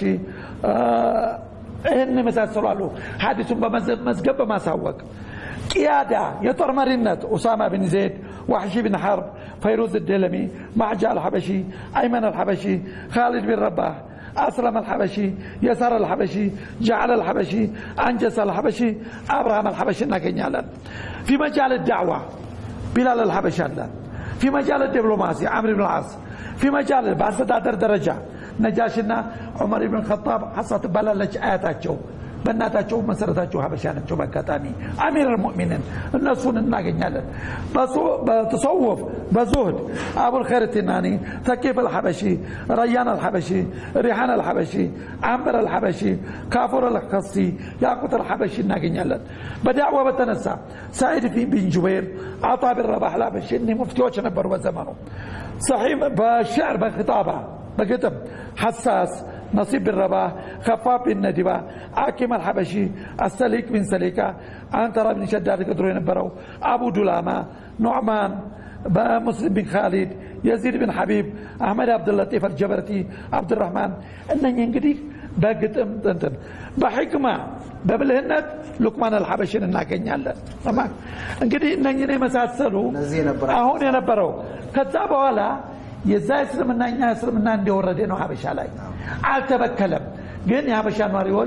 ይህን የመሳሰሉ አሉ። ሐዲሱን በመዝገብ በማሳወቅ ቅያዳ የጦር መሪነት ኡሳማ ብን ዘይድ፣ ዋሕሺ ብን ሐርብ፣ ፈይሩዝ ደለሚ፣ ማዕጃ አልሐበሺ፣ አይመን አልሐበሺ፣ ካሊድ ብን ረባህ፣ አስለም አልሐበሺ፣ የሳር አልሐበሺ፣ ጃዕል አልሐበሺ፣ አንጀስ አልሐበሺ፣ አብርሃም አልሐበሺ እናገኛለን። ፊ መጃል ዳዕዋ ቢላል አልሐበሺ አለ። ፊ መጃል ዲፕሎማሲ አምር ብን ዓስ፣ ፊ መጃል በአስተዳደር ደረጃ ነጃሽና ዑመር ብን ኸጣብ ሐሳ ትባላለች አያታቸው በእናታቸው መሰረታቸው ሀበሻ ናቸው። በአጋጣሚ አሚር ልሙእሚንን እነሱን እናገኛለን። በተሰውፍ በዙህድ አቡልኸይር ቲናኒ፣ ተኪፍ አልሐበሺ፣ ረያን አልሐበሺ፣ ሪሓን አልሐበሺ፣ አንበር አልሐበሺ፣ ካፉር አልከስቲ፣ ያቁት አልሐበሺ እናገኛለን። በዳዕዋ በተነሳ ሳዒድ ቢን ጁበይር፣ አጣ ቢን ረባህ አልሐበሺ እኒህ ሙፍቲዎች ነበሩ በዘመኑ። በሽዕር በክጣባ በግጥም ሐሳስ ነሲብ ብን ረባህ፣ ከፋፍ ቢን ነዲባ፣ አኪም አልሐበሺ፣ አሰሊቅ ቢን ሰሊቃ፣ አንተራ ቢን ሸዳድ ቅድሮ የነበረው አቡ ዱላማ፣ ኑዕማን በሙስሊም ቢን ካሊድ፣ የዚድ ቢን ሐቢብ፣ አሕመድ አብድለጢፍ አልጀበርቲ፣ አብድራህማን እነኚህ እንግዲህ በግጥም እንትን በሕክማ በብልህነት ሉቅማን አልሐበሽን እናገኛለን። እንግዲህ እነኝን የመሳሰሉ አሁን የነበረው ከዛ በኋላ የዛ እስልምና እኛ እስልምና እንደወረደ ነው ሀበሻ ላይ አልተበከለም። ግን የሀበሻ ኗሪዎች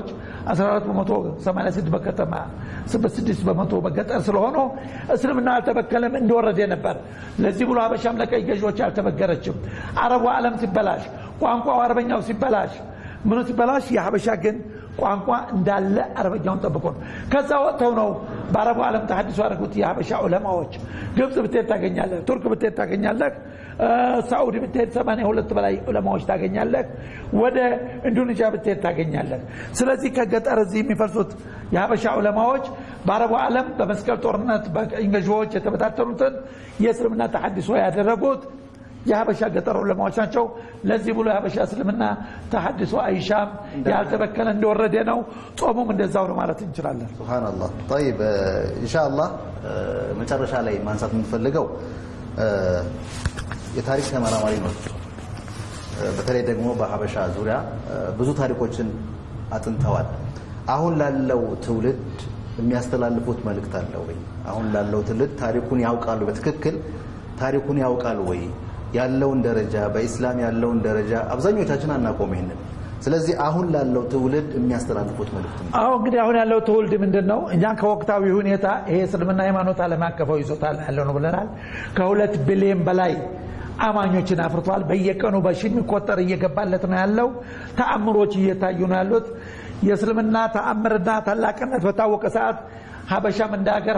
14 በመቶ 86 በከተማ 6 በመቶ በገጠር ስለሆኑ እስልምና አልተበከለም እንደወረደ ነበር። ለዚህ ብሎ ሀበሻም ለቀይ ገዢዎች አልተበገረችም። አረቡ ዓለም ሲበላሽ፣ ቋንቋው አረበኛው ሲበላሽ፣ ምኑ ሲበላሽ የሀበሻ ግን ቋንቋ እንዳለ አረበኛውን ጠብቆ ነው። ከዛ ወጥተው ነው በአረቡ ዓለም ተሐዲሶ ያደረጉት የሀበሻ ዑለማዎች። ግብፅ ብትሄድ ታገኛለህ፣ ቱርክ ብትሄድ ታገኛለህ፣ ሳዑዲ ብትሄድ ሰማንያ ሁለት በላይ ዑለማዎች ታገኛለህ፣ ወደ ኢንዶኔዥያ ብትሄድ ታገኛለህ። ስለዚህ ከገጠር እዚህ የሚፈልሱት የሀበሻ ዑለማዎች በአረቡ ዓለም በመስቀል ጦርነት በቅኝ ገዢዎች የተበታተኑትን የእስልምና ተሐዲሶ ያደረጉት የሀበሻ ገጠር ዑለማዎች ናቸው። ለዚህ ብሎ የሀበሻ እስልምና ተሐድሶ አይሻም ያልተበከለ እንደወረደ ነው። ጾሙም እንደዛው ነው ማለት እንችላለን። ሱብሃነላህ ጠይብ ኢንሻአላህ መጨረሻ ላይ ማንሳት የምንፈልገው የታሪክ ተመራማሪ ነው። በተለይ ደግሞ በሀበሻ ዙሪያ ብዙ ታሪኮችን አጥንተዋል። አሁን ላለው ትውልድ የሚያስተላልፉት መልእክት አለ ወይ? አሁን ላለው ትውልድ ታሪኩን ያውቃሉ? በትክክል ታሪኩን ያውቃሉ ወይ? ያለውን ደረጃ በኢስላም ያለውን ደረጃ አብዛኞቻችን አናቆም ይሄንን። ስለዚህ አሁን ላለው ትውልድ የሚያስተላልፉት መልእክት ነው። አሁ እንግዲህ አሁን ያለው ትውልድ ምንድን ነው? እኛ ከወቅታዊ ሁኔታ ይሄ እስልምና ሃይማኖት ዓለም አቀፋዊ ይዞታ ያለው ነው ብለናል። ከሁለት ቢሊዮን በላይ አማኞችን አፍርቷል። በየቀኑ በሺ የሚቆጠር እየገባለት ነው ያለው። ተአምሮች እየታዩ ነው ያሉት። የእስልምና ተአምርና ታላቅነት በታወቀ ሰዓት ሀበሻም እንደ ሀገር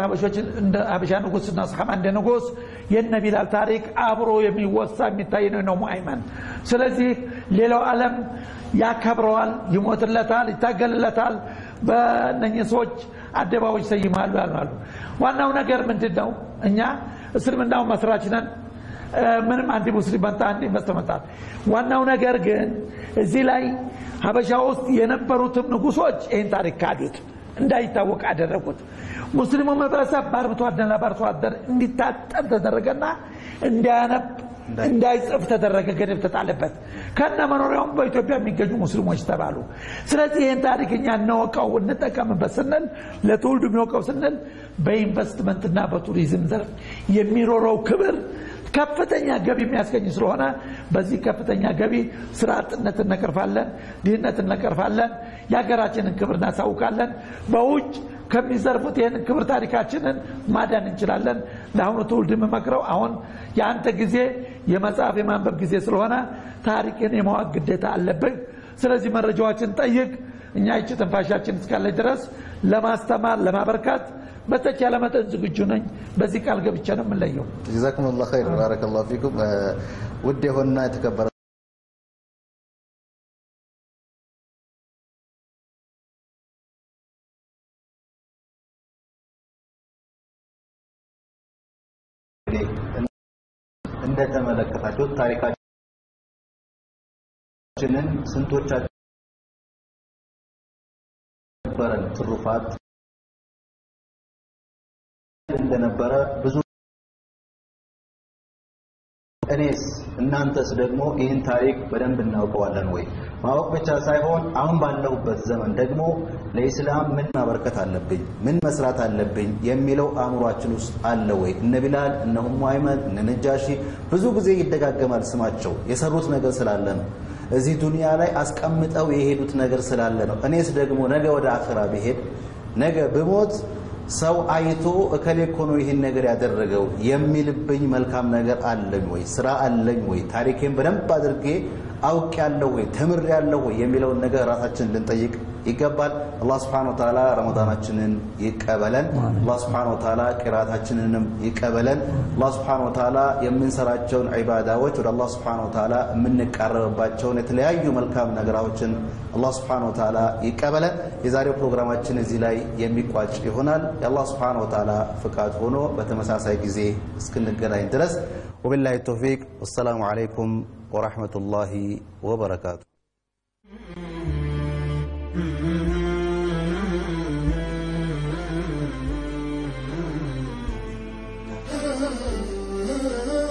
ሀበሻ ንጉስና ሰሓባ እንደ ንጉስ የነ ቢላል ታሪክ አብሮ የሚወሳ የሚታይ ነው ሙአይመን። ስለዚህ ሌላው ዓለም ያከብረዋል፣ ይሞትለታል፣ ይታገልለታል። በእነኚህ ሰዎች አደባባዮች ሰይማሉ ያሉ። ዋናው ነገር ምንድን ነው? እኛ እስልምናው መስራች ነን። ምንም አንድ ሙስሊም መጣ አንድ መስተመጣል። ዋናው ነገር ግን እዚህ ላይ ሀበሻ ውስጥ የነበሩትም ንጉሶች ይህን ታሪክ ካዱት እንዳይታወቅ አደረጉት። ሙስሊሙ ማህበረሰብ በአርብቶ አደርና በአርሶ አደር እንዲታጠብ ተደረገና እንዳያነብ እንዳይጽፍ ተደረገ። ገደብ ተጣለበት። ከነ መኖሪያውም በኢትዮጵያ የሚገኙ ሙስሊሞች ተባሉ። ስለዚህ ይህን ታሪክ እኛ እንወቀው እንጠቀምበት ስንል ለትውልዱ የሚወቀው ስንል በኢንቨስትመንትና በቱሪዝም ዘርፍ የሚኖረው ክብር ከፍተኛ ገቢ የሚያስገኝ ስለሆነ በዚህ ከፍተኛ ገቢ ስራ አጥነት እነቀርፋለን፣ ድህነት እነቀርፋለን፣ የሀገራችንን ክብር እናሳውቃለን። በውጭ ከሚዘርፉት ይህንን ክብር ታሪካችንን ማዳን እንችላለን። ለአሁኑ ትውልድ የምመክረው አሁን የአንተ ጊዜ የመጽሐፍ የማንበብ ጊዜ ስለሆነ ታሪክን የማወቅ ግዴታ አለብህ። ስለዚህ መረጃዎችን ጠይቅ። እኛ ይቺ ትንፋሻችን እስካለች ድረስ ለማስተማር ለማበርከት በተቻለ መጠን ዝግጁ ነኝ። በዚህ ቃል ገብቼ ነው የምንለየው። ጀዛኩሙላሁ ኸይር ባረከላሁ ፊኩም። ውድ የሆነና የተከበረ እንደተመለከታችሁት ታሪካችንን ስንቶቻችን ነበረን ትሩፋት እንደነበረ ብዙ እኔስ እናንተስ ደግሞ ይህን ታሪክ በደንብ እናውቀዋለን ወይ? ማወቅ ብቻ ሳይሆን አሁን ባለሁበት ዘመን ደግሞ ለኢስላም ምን ማበርከት አለብኝ፣ ምን መስራት አለብኝ የሚለው አእምሯችን ውስጥ አለ ወይ? እነ ቢላል፣ እነ ኡሙ አይመን፣ እነ ነጃሺ ብዙ ጊዜ ይደጋገማል ስማቸው። የሰሩት ነገር ስላለ ነው። እዚህ ዱንያ ላይ አስቀምጠው የሄዱት ነገር ስላለ ነው። እኔስ ደግሞ ነገ ወደ አኽራ ብሄድ ነገ ብሞት ሰው አይቶ እከሌ እኮ ነው ይህን ነገር ያደረገው የሚልብኝ መልካም ነገር አለኝ ወይ? ስራ አለኝ ወይ? ታሪኬን በደንብ አድርጌ አውቅ ያለሁ ወይ? ተምር ያለሁ ወይ? የሚለውን ነገር ራሳችንን ልንጠይቅ ይገባል። አላህ ስብሐነሁ ወተዓላ ረመዳናችንን ይቀበለን። አላህ ስብሐነሁ ወተዓላ ቂራታችንንም ይቀበለን። አላህ ስብሐነሁ ወተዓላ የምንሰራቸውን ዒባዳዎች ወደ አላህ ስብሐነሁ ወተዓላ የምንቃረብባቸውን የተለያዩ መልካም ነገራቶችን አላህ ስብሐነሁ ወተዓላ ይቀበለን። የዛሬው ፕሮግራማችን እዚህ ላይ የሚቋጭ ይሆናል። የአላህ ስብሐነሁ ወተዓላ ፍቃድ ሆኖ በተመሳሳይ ጊዜ እስክንገናኝ ድረስ ወቢላሂ ተውፊቅ። ወሰላሙ ዓለይኩም ወረሕመቱላሂ ወበረካቱ። Mm-hmm.